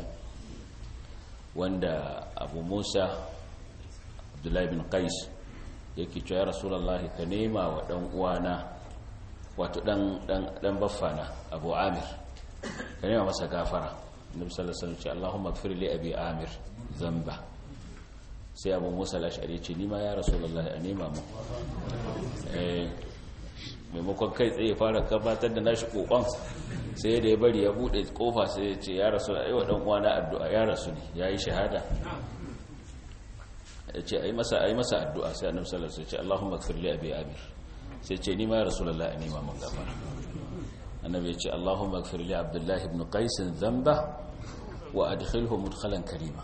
wanda Abu Musa Abdullahi bin Qais yake cewa ya Rasulullahi ka nema wa dan uwana wato dan baffana abu amir ka nema masa gafara annabi sallallahu alaihi wasallam ce Allahumma ighfir li abi amir zamba sai abu musa al-ash'ari ce ni ma ya rasulullahi a nema mu eh maimakon kai tsaye fara gabatar da nashi kokon sai da ya bari ya bude kofa sai ya ce ya rasulullahi wa dan uwana addu'a ya rasu ne yayi shahada ya ce ayi masa ayi masa addu'a sai annabi sallallahu alaihi wasallam ce Allahumma ighfir li abi amir sai ce ni ma ya rasulullah ne ma mun gafara annabi ya ce allahumma ighfir li abdullah ibn qais dhanba wa adkhilhu mudkhalan karima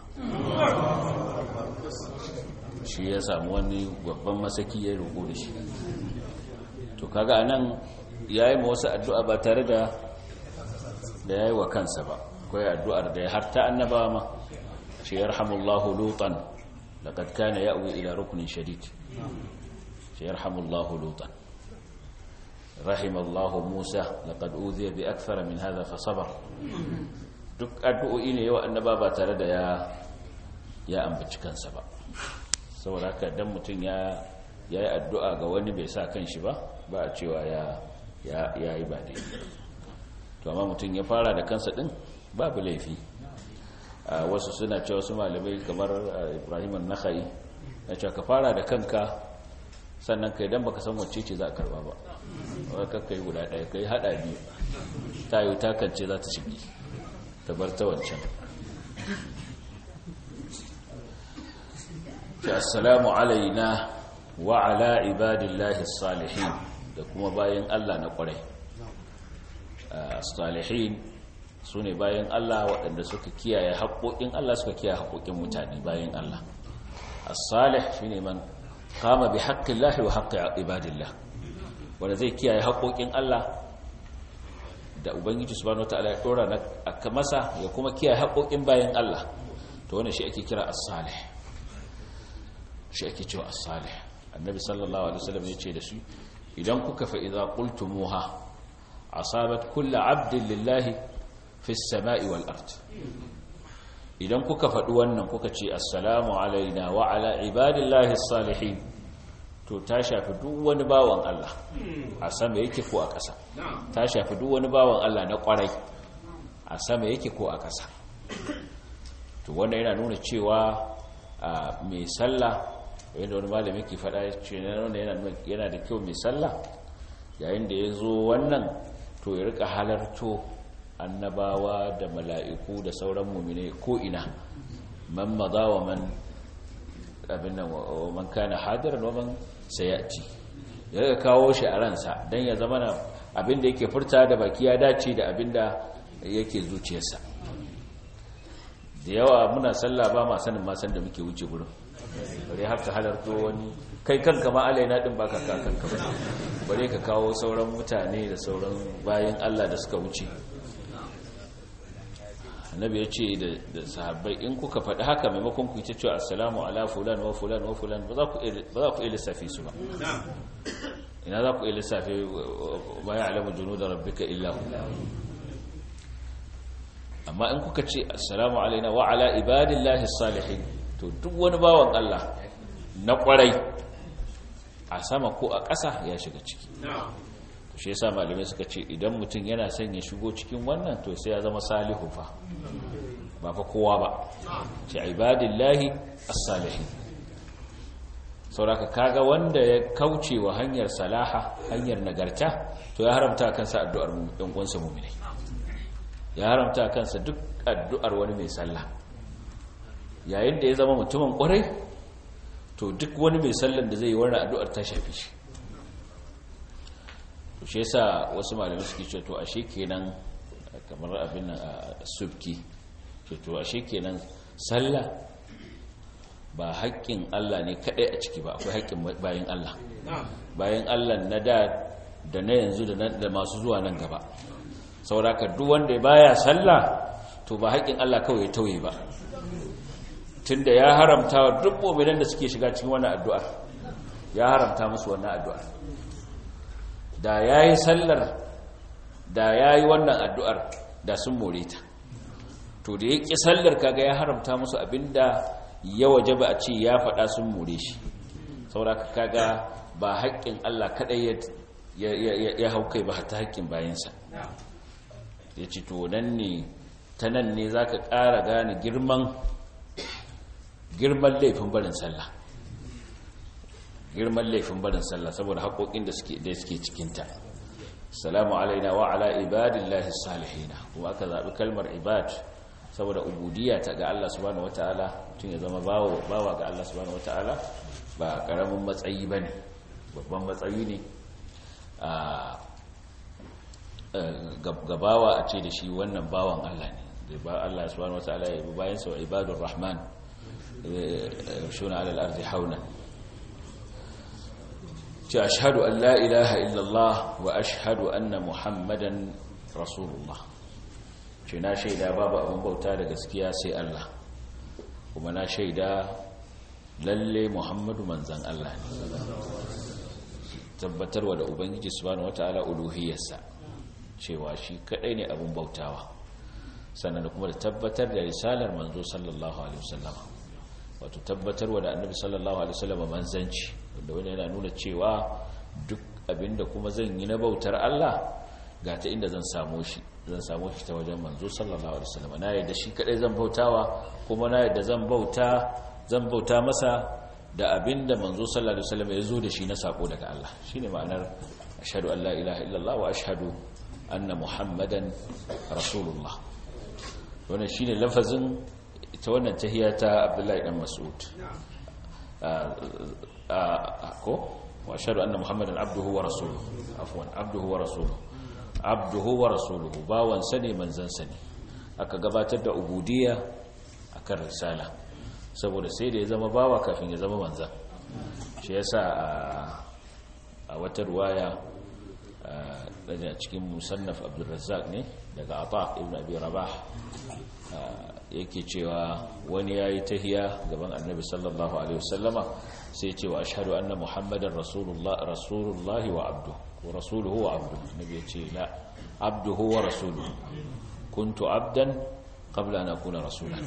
shi ya samu wani babban masaki ya roƙo da shi to kaga anan yayi ma wasu addu'a ba tare da da yayi wa kansa ba akwai addu'ar da ya harta annabawa ma shi yarhamullahu lutan laqad kana ya'wi ila ruknin shadid shi yarhamullahu lutan rahimallahu musa laqad udhiya bi akthara min hadha fa sabar duk addu'o'i ne yawa annaba ba tare da ya ya ambaci kansa ba saboda haka dan mutum ya yayi addu'a ga wani bai sa kanshi ba ba a cewa ya ya yayi ba dai to amma mutum ya fara da kansa din babu laifi wasu suna cewa su malamai kamar Ibrahim an-Nakhai ya ce ka fara da kanka sannan kai dan baka san wacce ce za a karba ba wai kakka yi guda ɗaya kai hada biyu ta yi takance za ta shige ta bar ta wancan ce assalamu alaina wa ala ibadillahi salihin da kuma bayan Allah na kwarai salihin su ne bayan Allah waɗanda suka kiyaye haƙoƙin Allah suka kiyaye haƙoƙin mutane bayan Allah as-salih shine man kama bi haƙƙin lahi wa haƙƙin ibadillah wanda zai kiyaye haƙoƙin Allah da ubangiji subhanahu wataala ya dora na aka masa ya kuma kiyaye haƙoƙin bayan Allah to wannan shi ake kira as-salih shi ake cewa as-salih annabi sallallahu alaihi wasallam ya ce da su idan kuka fa idza qultumuha asabat kullu 'abdin lillahi fi as-sama'i wal ard idan kuka faɗi wannan kuka ce assalamu alaina wa ala ibadillahi as-salihin to ta shafi duk wani bawan Allah a sama yake ko a ƙasa ta shafi duk wani bawan Allah na ƙwarai a sama yake ko a ƙasa to wanda yana nuna cewa mai sallah yadda wani malami ke faɗa ce yana da kyau mai sallah yayin da ya zo wannan to ya rika halarto annabawa da mala'iku da sauran mummune ko ina man maza wa man abin nan wa man kana hadiran wa man sayati ya ga kawo shi a ransa dan ya zama abin da yake furta da baki ya dace da abin da yake zuciyarsa da yawa muna sallah ba ma sanin ma san da muke wuce gurin bare haka halarto wani kai kanka ma alaina din baka ka kanka ba bare ka kawo sauran mutane da sauran bayan Allah da suka wuce annabi ya ce da sahabbai in kuka faɗi haka maimakon ku ta cewa assalamu ala fulan wa fulan wa fulan ba za ku iya lissafi su ba ina za ku iya lissafi ba ya alamu junu da rabbika illa hu amma in kuka ce assalamu alaina wa ala ibadillahi salihin to duk wani bawan Allah na kwarai a sama ko a ƙasa ya shiga ciki shi yasa malamai suka ce idan mutum yana son ya shigo cikin wannan to sai ya zama salihu fa ba fa kowa ba ce ibadillahi as-salihin sauraka kaga wanda ya kauce wa hanyar salaha hanyar nagarta to ya haramta kansa addu'ar ɗan uwansa mu'minai ya haramta kansa duk addu'ar wani mai sallah yayin da ya zama mutumin ƙwarai to duk wani mai sallan da zai yi wani addu'ar ta shafi shi to shi yasa wasu malamai suke ce to ashe kenan kamar abin nan a subki ce to ashe kenan sallah ba haƙƙin Allah ne kaɗai a ciki ba akwai haƙƙin bayan Allah bayan Allah na da da na yanzu da masu zuwa nan gaba sauraka duk wanda baya sallah to ba haƙƙin Allah kawai ya tauye ba tunda ya haramta wa duk mu'minan da suke shiga cikin wannan addu'a ya haramta musu wannan addu'a da yayi sallar da yayi wannan addu'ar da sun more ta to da yake sallar kaga ya haramta musu abinda ya wajaba a ce ya faɗa sun more shi saboda kaga ba haƙƙin Allah kadai ya hau kai ba ta haƙƙin bayansa ya ce to nan ne ta nan ne za ka ƙara gane girman girman laifin barin sallah girman laifin barin sallah saboda haƙoƙin da suke da suke cikinta salamu alaina wa ala ibadillahi salihina kuma aka zaɓi kalmar ibad saboda ubudiyya ta ga Allah subhanahu wataala tun ya zama bawa bawa ga Allah subhanahu wataala ba karamin matsayi bane babban matsayi ne a gabawa a ce da shi wannan bawan Allah ne ba Allah subhanahu wataala ya bi bayan sa ibadur rahman yamshuna ala al-ardi hauna ce ashhadu an la ilaha illallah wa ashhadu anna muhammadan rasulullah ce na shaida babu abin bauta da gaskiya sai Allah kuma na shaida lalle muhammadu manzan Allah ne tabbatarwa da ubangiji subhanahu wataala uluhiyarsa cewa shi kadai ne abin bautawa sannan kuma da tabbatar da risalar manzo sallallahu alaihi wasallam wato tabbatarwa da annabi sallallahu alaihi wasallam manzanci wanda wani yana nuna cewa duk abinda kuma zan yi na bautar Allah ga ta inda zan samu shi zan samu shi ta wajen manzo sallallahu alaihi wasallam na yadda shi kadai zan bautawa kuma na yadda zan bauta zan bauta masa da abinda manzo sallallahu alaihi wasallam ya zo da shi na sako daga Allah shine ma'anar ashhadu an la ilaha illallah wa ashhadu anna muhammadan rasulullah wannan shine lafazin ita wannan tahiyya ta Abdullahi dan Mas'ud ko wa ashhadu anna muhammadan abduhu wa rasuluhu afwan abduhu wa rasuluhu abduhu wa rasuluhu bawan sani manzon sani aka gabatar da ubudiyya akan risala saboda sai da ya zama bawa kafin ya zama manzan shi yasa a wata ruwaya daga cikin musannaf abdulrazzaq ne daga ata ibn abi rabah yake cewa wani yayi tahiya gaban annabi sallallahu alaihi wasallama sai cewa ashhadu anna muhammadar rasulullah rasulullah wa abdu wa rasuluhu wa abdu nabi ya ce la abduhu wa rasuluhu kuntu abdan qabla an akuna rasulan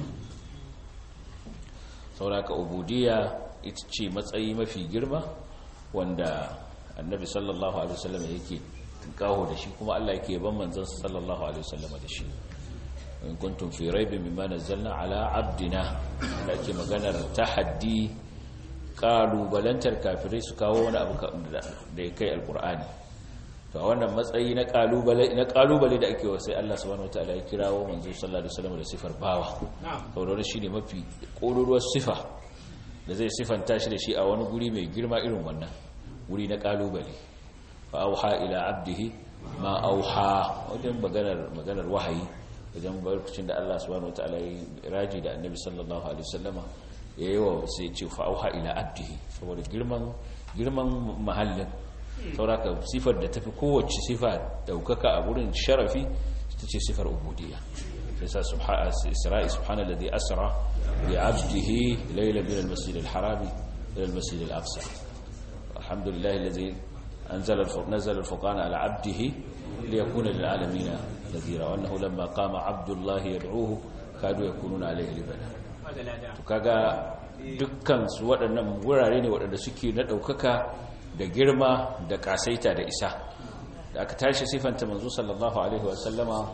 sauraka ubudiyya ita ce matsayi mafi girma wanda annabi sallallahu alaihi wasallam yake kawo da shi kuma Allah yake ban manzon sallallahu alaihi wasallam da shi in kuntum fi raibin mimma nazzalna ala abdina da ke maganar tahaddi kalubalantar kafirai su kawo wani abu da ya kai alkur'ani to a wannan matsayi na kalubale na kalubale da ake wasai Allah subhanahu wataala ya kirawo manzo sallallahu alaihi wasallam da sifar bawa saboda shine mafi koruruwar sifa da zai sifanta shi da shi a wani guri mai girma irin wannan guri na kalubale fa auha ila abdihi ma auha wajen maganar maganar wahayi wajen barkacin da Allah subhanahu wataala ya raji da annabi sallallahu alaihi wasallama yayi wa sai ce fa auha ila abdihi saboda girman girman mahallin sauraka sifar da tafi kowace sifa daukaka a wurin sharafi ita ce sifar ubudiyya sai sa isra'i subhanallazi asra bi 'abdihi layla min al-masjid al-haram ila al-masjid al-aqsa alhamdulillahi allazi anzala nazala al-furqana ala 'abdihi liyakuna lil-'alamin nadhira wa annahu lamma qama 'abdullahi yad'uhu kadu yakununa alayhi libana to kaga dukkan su waɗannan wurare ne waɗanda suke na daukaka da girma da kasaita da isa da aka tashi sifanta manzo sallallahu alaihi wasallama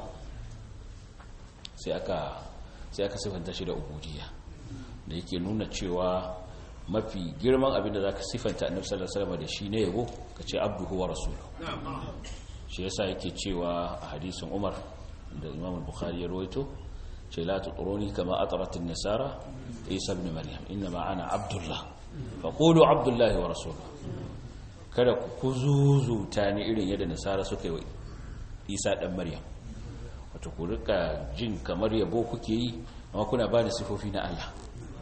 sai aka sai aka sifanta shi da ubudiyya da yake nuna cewa mafi girman abin da zaka sifanta annabi sallallahu alaihi wasallama da shi ne yabo kace abduhu wa rasuluhu shi yasa yake cewa a hadisin Umar da Imam al-Bukhari ya rawaito ce la tutruni kama atrat an-nasara Isa ibn Maryam inma ana abdullah faqulu abdullahi wa rasuluhu kada ku zuzuta ni irin yadda nasara suka yi wa isa ɗan maryam wato ku rika jin kamar yabo kuke yi amma kuna ba da sifofi na allah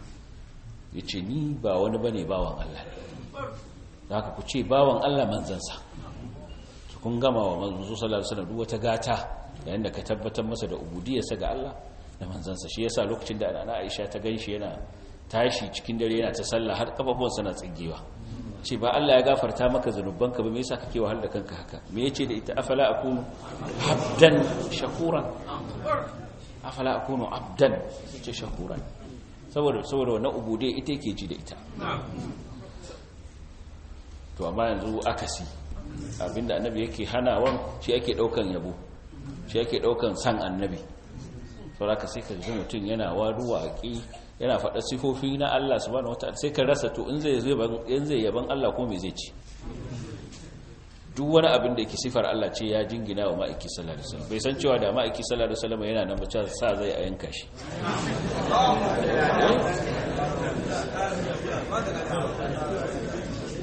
ya ce ni ba wani ba ne bawan allah da haka ku ce bawan allah manzansa su kun gama wa manzo sallallahu alaihi wasallam wata gata yayin da ka tabbatar masa da ubudiyarsa ga allah da manzansa shi yasa lokacin da ana aisha ta ganshi yana tashi cikin dare yana ta sallah har kafafuwansa na tsigewa ce ba Allah ya gafarta maka zanubanka ba me yasa kake wahal da kanka haka me yace da ita afala akunu abdan shakuran afala akunu abdan ce shakuran saboda saboda wannan ubude ita yake ji da ita to amma yanzu akasi abinda annabi yake hanawan shi yake daukan yabo shi yake daukan san annabi saboda sai ka ji mutum yana waruwa aki yana faɗa sifofi na Allah subhanahu wataala sai ka rasa to in zai in zai yaban Allah ko me zai ci duk wani abin da yake sifar Allah ce ya jingina wa ma'aiki sallallahu alaihi wasallam bai san cewa da ma'aiki sallallahu alaihi wasallam yana nan bace sa zai a yanka shi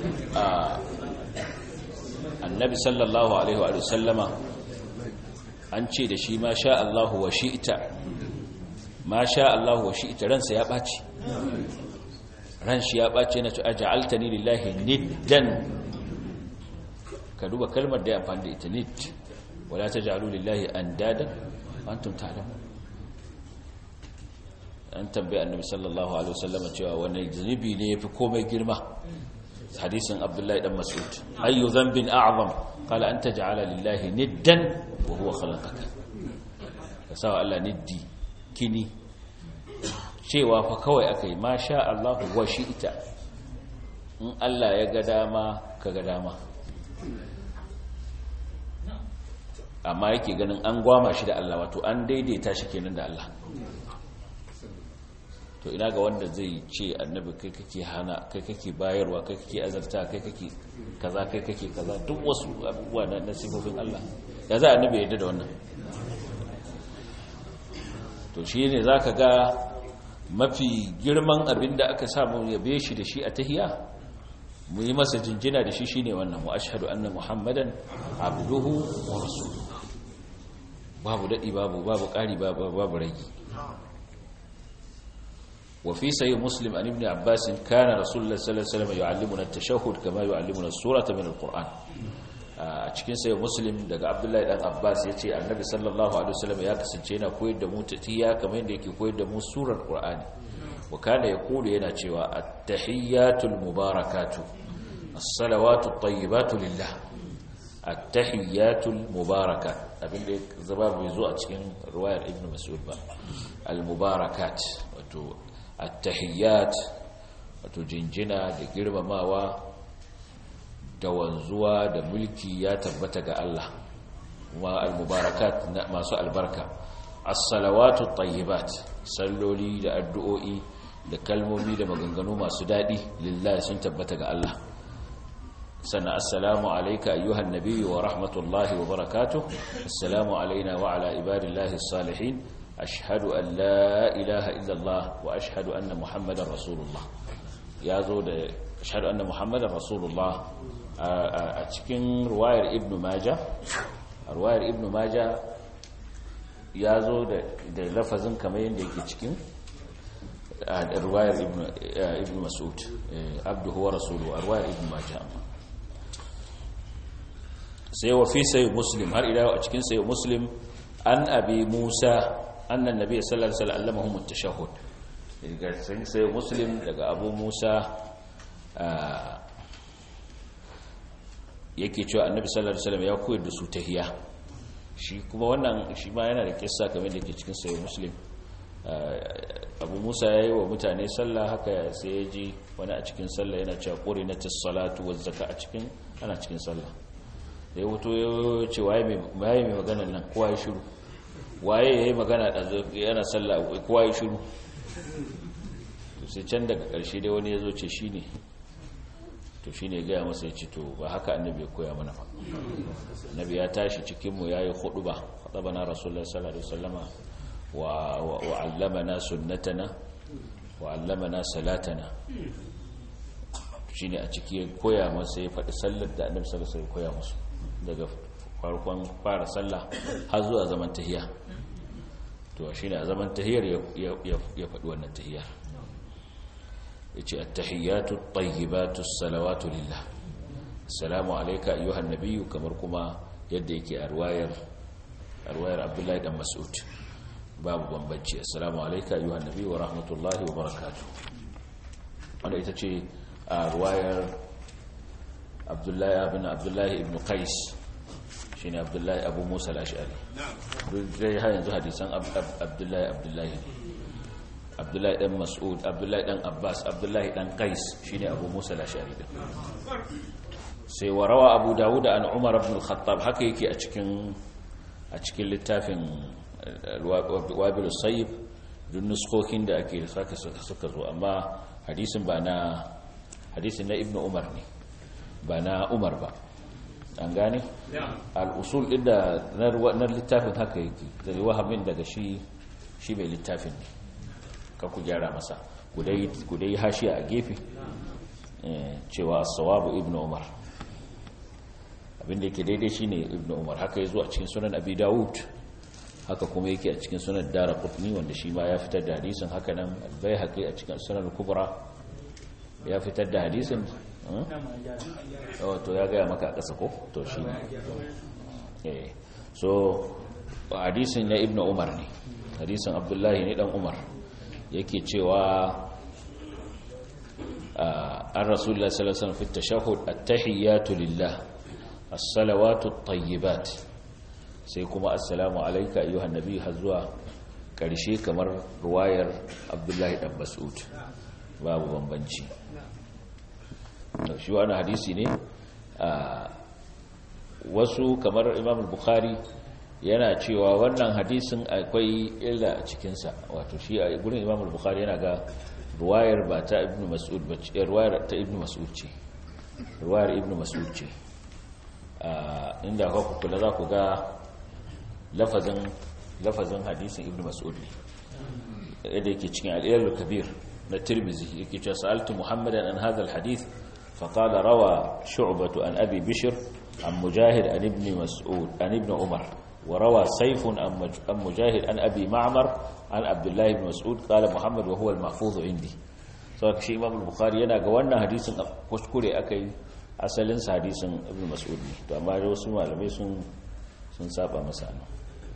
annabi sallallahu alaihi wa sallama an ce da shi ma sha Allahu wa shi'ta ma sha Allahu wa shi'ta ransa ya ɓaci ran shi ya ɓaci na cewa ja'altani lillahi niddan ka duba kalmar da ya amfani da ita nid wala taj'alu lillahi andadan antum ta'lamun an tambaye annabi sallallahu alaihi wasallam cewa wani zunubi ne yafi komai girma hadisin abdullahi dan mas'ud ayu dhanbin a'zam qala an taj'ala lillahi niddan wa huwa khalaqaka kasawa Allah niddi kini cewa fa kawai akai ma sha Allah wa ita in Allah ya ga dama ka ga dama amma yake ganin an gwama shi da Allah wato an daidaita shi kenan da Allah to ina ga wanda zai ce annabi kai kake hana kai kake bayarwa kai kake azarta kai kake kaza kai kake kaza duk wasu abubuwa na nasibobin Allah ya za annabi yadda da wannan to shi ne za ka ga mafi girman abin da aka samu yabe shi da shi a tahiya mu yi masa jinjina da shi shi ne wannan mu ashadu anna muhammadan abduhu wa rasuluhu babu daɗi babu babu ƙari babu ragi وفي سي مسلم عن ابن عباس كان رسول الله صلى الله عليه وسلم يعلمنا التشهد كما يعلمنا السورة من القرآن a cikin sayo muslim daga abdullahi dan abbas ya ce annabi sallallahu alaihi wasallam ya kasance yana koyar da mu tatiya kamar yadda yake koyar da mu surar qur'ani wa kana yaqulu yana cewa at-tahiyyatul mubarakatu as-salawatu at-tayyibatu lillah at-tahiyyatul mubarakat abinda zaba bai zo a cikin riwayar ibnu mas'ud ba al-mubarakat wato at-tahiyyat wato jinjina da girmamawa da wanzuwa da mulki ya tabbata ga Allah kuma al-mubarakat masu albarka as-salawatu tayyibat salloli da addu'o'i da kalmomi da maganganu masu dadi lillahi sun tabbata ga Allah sannan assalamu alayka ayyuhan nabiyyu wa rahmatullahi wa barakatuh assalamu alayna wa ala ibadillahi as-salihin ashhadu an la ilaha illa Allah wa ashhadu anna muhammadar rasulullah yazo da ashhadu anna muhammadar rasulullah a cikin ruwayar ibn maja a ruwayar ibn maja ya zo da lafazin kamar yadda yake cikin a ruwayar ibn masud abduhu wa rasulu a ruwayar ibn maja sai wa fi sayi muslim har ila a cikin sayi muslim an abi musa annan nabi sallallahu alaihi wasallam allamahum at-tashahhud daga sai muslim daga abu musa yake cewa annabi sallallahu alaihi wasallam ya koyar da su tahiyya shi kuma wannan shi ma yana da kissa kamar da ke cikin sahih muslim abu musa yayi wa mutane sallah haka sai ya ji wani a cikin sallah yana cewa qurinatis salatu waz zaka a cikin ana cikin sallah da ya wuto ya ce waye mai waye mai magana nan kowa ya shiru waye yayi magana da yana sallah kowa ya shiru sai can daga karshe dai wani ya zo ce shine to shi ne gaya masa ya ci to ba haka annabi ya koya mana ba annabi ya tashi cikinmu ya yi hudu ba haɗaba na rasulullah sallallahu alaihi wasallama wa allamana sunnatana wa allamana salatana shi ne a ciki ya koya masa ya faɗi sallar da annabi sallallahu alaihi koya musu daga farkon fara sallah har zuwa zaman tahiya to shi ne a zaman tahiyar ya faɗi wannan tahiyar yace at-tahiyatu at-tayyibatu as-salawatu lillah assalamu alayka ayyuhan nabiyyu kamar kuma yadda yake a ruwayar ruwayar Abdullahi dan Mas'ud babu bambanci assalamu alayka ayyuhan nabiyyu wa rahmatullahi wa barakatuh wanda ita ce a ruwayar Abdullahi ibn Abdullahi ibn Qais shine Abdullahi Abu Musa al-Ash'ari duk dai har yanzu hadisan Abdullahi Abdullahi abdullahi dan mas'ud abdullahi dan abbas abdullahi dan qais shine abu musa al-ashari din sai warawa abu dawud an umar ibn al-khattab haka yake a cikin a cikin littafin wabil sayyib dun nuskokin da ake saka suka zo amma hadisin ba na hadisin na ibnu umar ne ba na umar ba an gane al-usul din da na littafin haka yake da wahamin daga shi shi mai littafin ne ka ku gyara masa ku dai hashiya a gefe cewa sawabu ibn umar abinda yake daidai shine ibn umar haka ya zo a cikin sunan abi dawud haka kuma yake a cikin sunan dara kutni wanda shi ma ya fitar da hadisin haka nan bai haƙi a cikin sunan kubra ya fitar da hadisin to ya gaya maka a ƙasa ko to shi ne so hadisin na ibn umar ne hadisin abdullahi ne dan umar yake cewa an rasulullah sallallahu alaihi wasallam fi tashahhud at-tahiyyatu lillah as-salawatu at-tayyibat sai kuma assalamu alayka ayyuhan nabiy har zuwa karshe kamar ruwayar abdullahi dan mas'ud babu bambanci shi wani hadisi ne wasu kamar imam bukhari yana cewa wannan hadisin akwai illa a cikinsa wato shi a gurin imam bukhari yana ga ruwayar ba ta ibn mas'ud ba ce ruwayar ta ibn mas'ud ce ruwayar ibn mas'ud ce inda ka kula za ku ga lafazin lafazin hadisin ibn mas'ud ne yadda yake cikin al kabir na tirmizi yake cewa sa'altu muhammadan an hadha al-hadith فقال روى شعبة عن أبي بشر عن مجاهد عن ابن مسعود عن ابن عمر وروى سيف عن مجاهد عن أبي معمر عن عبد الله بن مسعود قال محمد وهو المحفوظ عندي سواء شيء إمام البخاري yana ga wannan hadisin kuskure akai asalin sa hadisin ibn mas'ud ne to amma da wasu malamai sun sun saba masa nan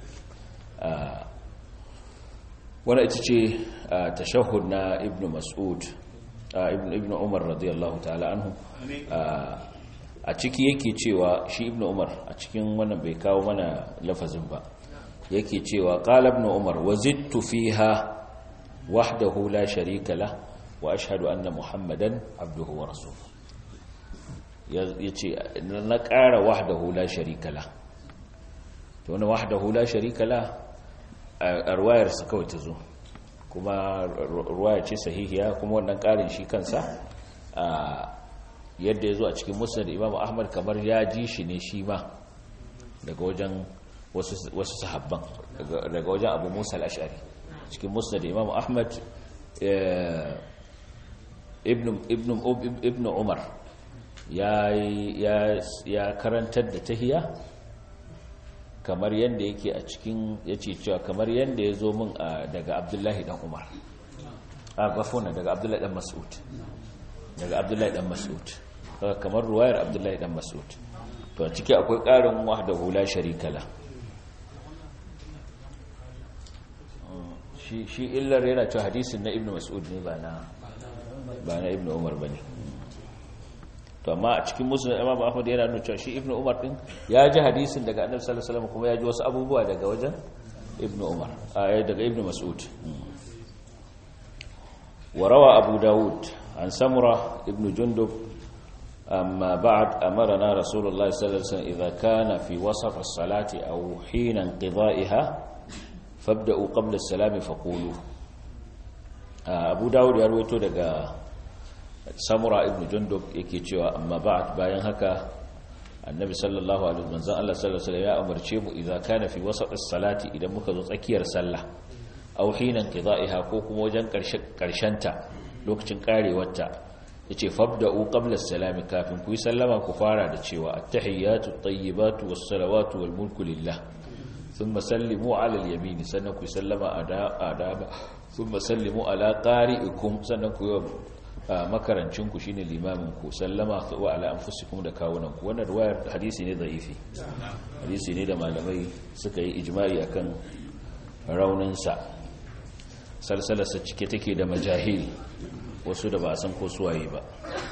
wannan ita ce tashahhud na ibn mas'ud ibn ibn umar radiyallahu ta'ala anhu a ciki yake cewa shi ibn umar a cikin wannan bai kawo mana lafazin ba yake cewa qala ibn umar wazidtu fiha wahdahu la sharika la wa ashhadu anna muhammadan abduhu wa rasuluhu yace na ƙara wahdahu la sharika la to wannan wahdahu la sharika la a ruwayar sa kawai ta zo kuma ruwaya ce sahihiya kuma wannan karin shi kansa yadda ya zo a cikin musnad imam ahmad kamar ya ji shi ne shi ma daga wajen wasu sahabban daga wajen abu musa al-ash'ari cikin musnad imam ahmad ibn umar ya karantar da tahiya kamar yadda yake a cikin ya ce cewa kamar yadda ya zo min daga abdullahi dan umar a gafona daga abdullahi dan mas'ud daga abdullahi dan mas'ud kamar ruwayar abdullahi dan mas'ud to a ciki akwai ƙarin wahdahu la sharika la shi illar yana cewa hadisin na ibnu mas'ud ne ba na ba na ibnu umar bane to amma a cikin musulun imam ahmad yana nuna cewa shi ibnu umar din ya ji hadisin daga annabi sallallahu alaihi wasallam kuma ya ji wasu abubuwa daga wajen ibnu umar a daga ibnu mas'ud wa rawa abu daud an samura ibnu jundub amma ba'd amarna rasulullahi sallallahu alaihi wasallam idza kana fi wasaf as-salati aw hina inqidha'iha fabda'u qabla as-salami faqulu abu daud ya rawaito daga samura ibn jundub yake cewa amma ba'd bayan haka annabi sallallahu alaihi wasallam Allah sallallahu alaihi ya umarce mu idza kana fi wasat as-salati idan muka zo tsakiyar sallah aw hinan qida'iha ko kuma wajen karshen ta lokacin karewarta yace fabda'u qabla as-salam kafin ku yi sallama ku fara da cewa at-tahiyatu at-tayyibatu was-salawatu wal-mulku lillah thumma sallimu 'ala al-yamin sannan ku sallama adaba thumma sallimu 'ala qari'ikum sannan ku yi makarancinku shine limamin ku sallama wa ala anfusikum da kawunan ku wannan riwayar hadisi ne da'ifi hadisi ne da malamai suka yi ijma'i akan raunin sa salsalarsa cike take da majahil wasu da ba san ko suwaye ba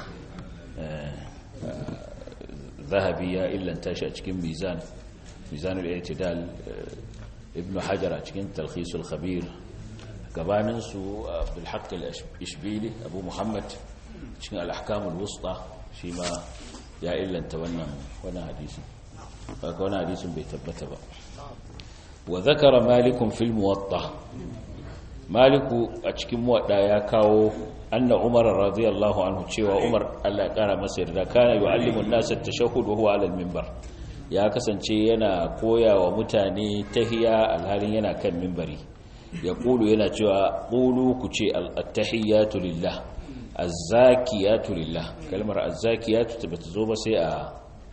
zahabi ya illanta shi a cikin mizan mizanul i'tidal ibn hajar a cikin talkhisul khabir gabaninsu abdulhaq al-ishbili abu muhammad cikin al-ahkamul wusta shi ma ya illanta wannan wannan hadisin baka wannan hadisin bai tabbata ba wa zakara malikun fil muwatta maliku a cikin muwadda ya kawo anna umar radiyallahu anhu cewa umar Allah ya kara masa yarda kana yu'allimu an-nasa at-tashahhud wa huwa 'ala al-minbar ya kasance yana koya wa mutane tahiya alhalin yana kan minbari ya kulu yana cewa kulu ku ce al-tahiyyatu lillah az-zakiyatu lillah kalmar az-zakiyatu ta bata zo ba sai a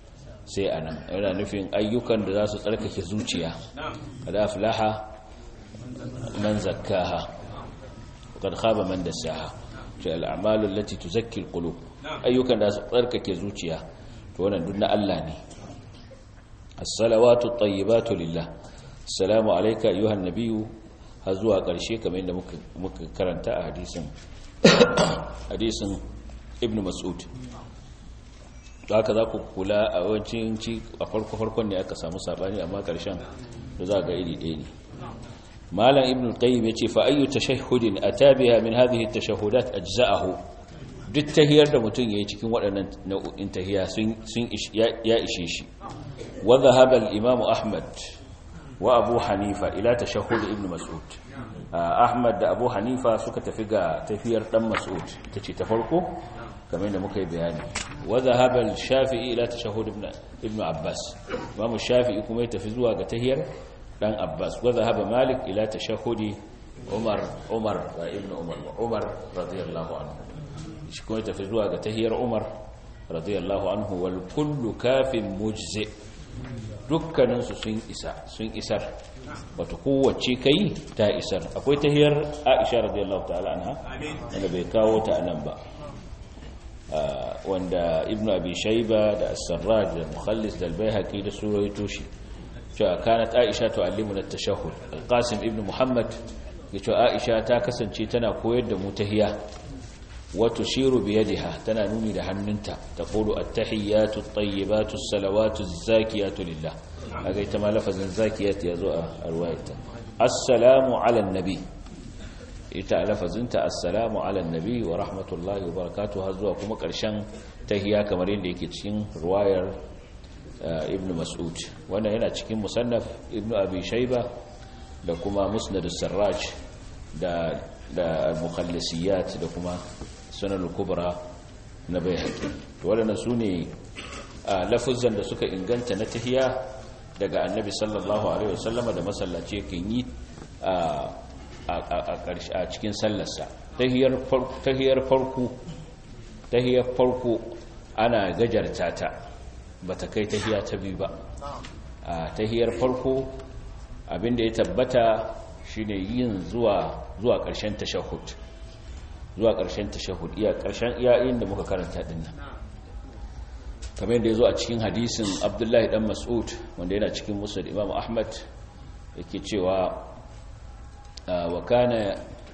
sai anan yana nufin ayyukan da za su tsarkake zuciya kada aflaha man zakkaha qad khaba man dassaha ce al'amalu allati tuzakki alqulub ayyukan da su tsarkake zuciya to wannan duk na Allah ne as-salawatu at-tayyibatu lillah assalamu alayka ayyuhan nabiyyu har zuwa ƙarshe kamar yadda muka karanta a hadisin hadisin ibn mas'ud haka za ku kula a wancin ci a farko-farkon ne aka samu sabani amma ƙarshen da za ga iri ɗaya ne malam ibn qayyim yace fa ayyu tashahhudin atabiha min hadhihi at-tashahhudat ajza'ahu duk tahiyar da mutum yayi cikin waɗannan nau'in tahiya sun sun ya ishe shi wa dhahaba al-imam ahmad wa abu hanifa ila tashahhud ibn mas'ud ahmad da abu hanifa suka tafi ga tafiyar dan mas'ud tace ta farko kamar da muka yi bayani wa dhahaba al-shafi'i ila tashahhud ibn ibn abbas imam shafi'i kuma ya tafi zuwa ga tahiyar dan abbas wa dhahaba malik ila tashahhudi umar umar ibn umar umar radiyallahu anhu shi kuma ya tafi zuwa ga tahiyar umar radiyallahu anhu wal kullu kafin mujzi dukkaninsu sun isa sun isar bata kowace kai ta isar akwai tahiyar aisha radiyallahu ta'ala anha wanda bai kawo ta anan ba wanda ibnu abi shayba da as-sarraj da mukhallis da al-baihaqi da suraito shi cewa kanat aisha tu'allimuna at-tashahhud al-qasim ibnu muhammad yace aisha ta kasance tana koyar da mu tahiya wa tushiru bi yadiha tana nuni da hannunta taqulu at-tahiyyatu at-tayyibatu as-salawatu az-zakiyatu lillah kaga ita ma lafazin zakiyat yazo a ruwayata assalamu ala an-nabi ita lafazinta assalamu ala an-nabi wa rahmatullahi wa barakatuh har zuwa kuma karshen tahiyya kamar yadda yake cikin ruwayar ibn mas'ud wannan yana cikin musannaf ibn abi shayba da kuma musnad as-sarraj da da al-mukhallisiyat da kuma sunan al-kubra na bayhaqi to wadannan sune lafuzan da suka inganta na tahiyya daga annabi sallallahu alaihi wasallama da masallaci yake yi a a cikin sallarsa tahiyar tahiyar farko tahiyar farko ana gajarta ta bata kai tahiya ta biyu ba a tahiyar farko abinda ya tabbata shine yin zuwa zuwa ƙarshen tashahhud zuwa ƙarshen tashahhud iya ƙarshen iyayen da muka karanta din nan kamar yadda yazo a cikin hadisin Abdullahi dan Mas'ud wanda yana cikin Musnad Imam Ahmad yake cewa wa kana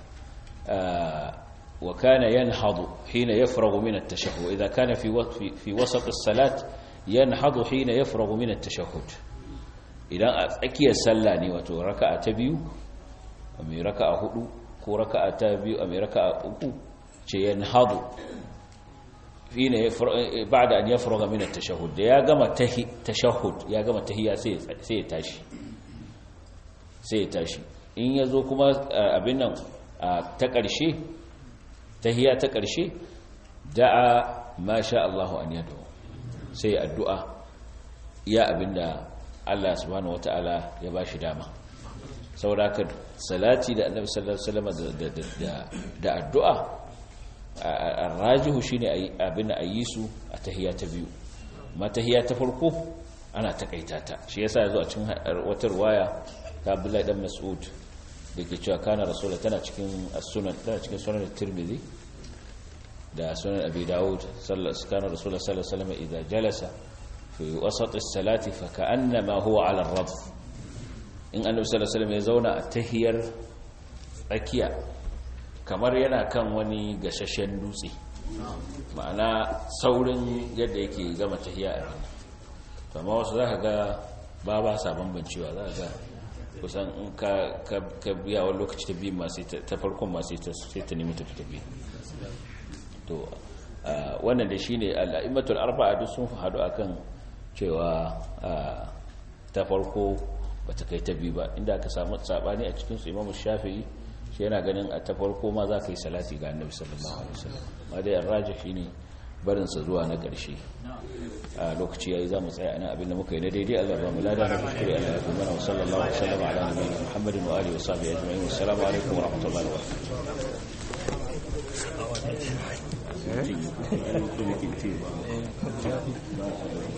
wa kana yanhadu hina yafragu min at-tashahhud idha kana fi fi wasat as-salat yanhadu hina yafragu min at-tashahhud idan a tsakiyar sallah ne wato raka'a ta biyu mai raka'a hudu ko raka'a ta biyu a mai raka'a uku ce yanhadu hina ba'da an yafraga min at-tashahhud da ya gama tashahhud ya gama tahiyya sai sai ya tashi sai ya tashi in yazo kuma abin nan ta ƙarshe tahiyya ta ƙarshe da'a ma sha Allahu an yadu sai addu'a ya abinda Allah subhanahu wata'ala ya ba shi dama sauraka salati da annabi sallallahu alaihi wasallam da addu'a arrajihu shine abin da ayi su a tahiyya ta biyu ma tahiyya ta farko ana takaita ta shi yasa yazo a cikin wata riwaya ta Abdullahi dan Mas'ud dake cewa kana rasul tana cikin as-sunan tana cikin sunan tirmidhi da sunan abi daud sallallahu kana rasul sallallahu alaihi wasallam idza jalasa fi wasat as-salati fa ka'annama huwa 'ala ar-radf in annabi sallallahu alaihi wasallam ya zauna a tahiyar tsakiya kamar yana kan wani gashashen dutse ma'ana saurin yadda yake gama tahiya a rana to amma wasu zaka ga ba ba sa bambancewa zaka ga kusan in ka biya wani lokaci ta biyu masu ta farkon masu sai ta nemi tafi ta biyu to wannan da shine al'aimatul arba'a duk sun hadu akan cewa ta farko bata kai ta biyu ba inda aka samu sabani a cikin su Imam Shafi'i shi yana ganin a ta farko ma za ka yi salati ga Annabi sallallahu alaihi wasallam ma dai arraji shine barin sa zuwa na ƙarshe a lokaci yayi zamu tsaya ana abin da muka yi na daidai Allah ba mu lada na kuskure Allah ya kuma wa sallallahu alaihi wasallam ala nabiyina Muhammadin wa alihi wa sahbihi ajma'in assalamu alaikum wa rahmatullahi wa barakatuh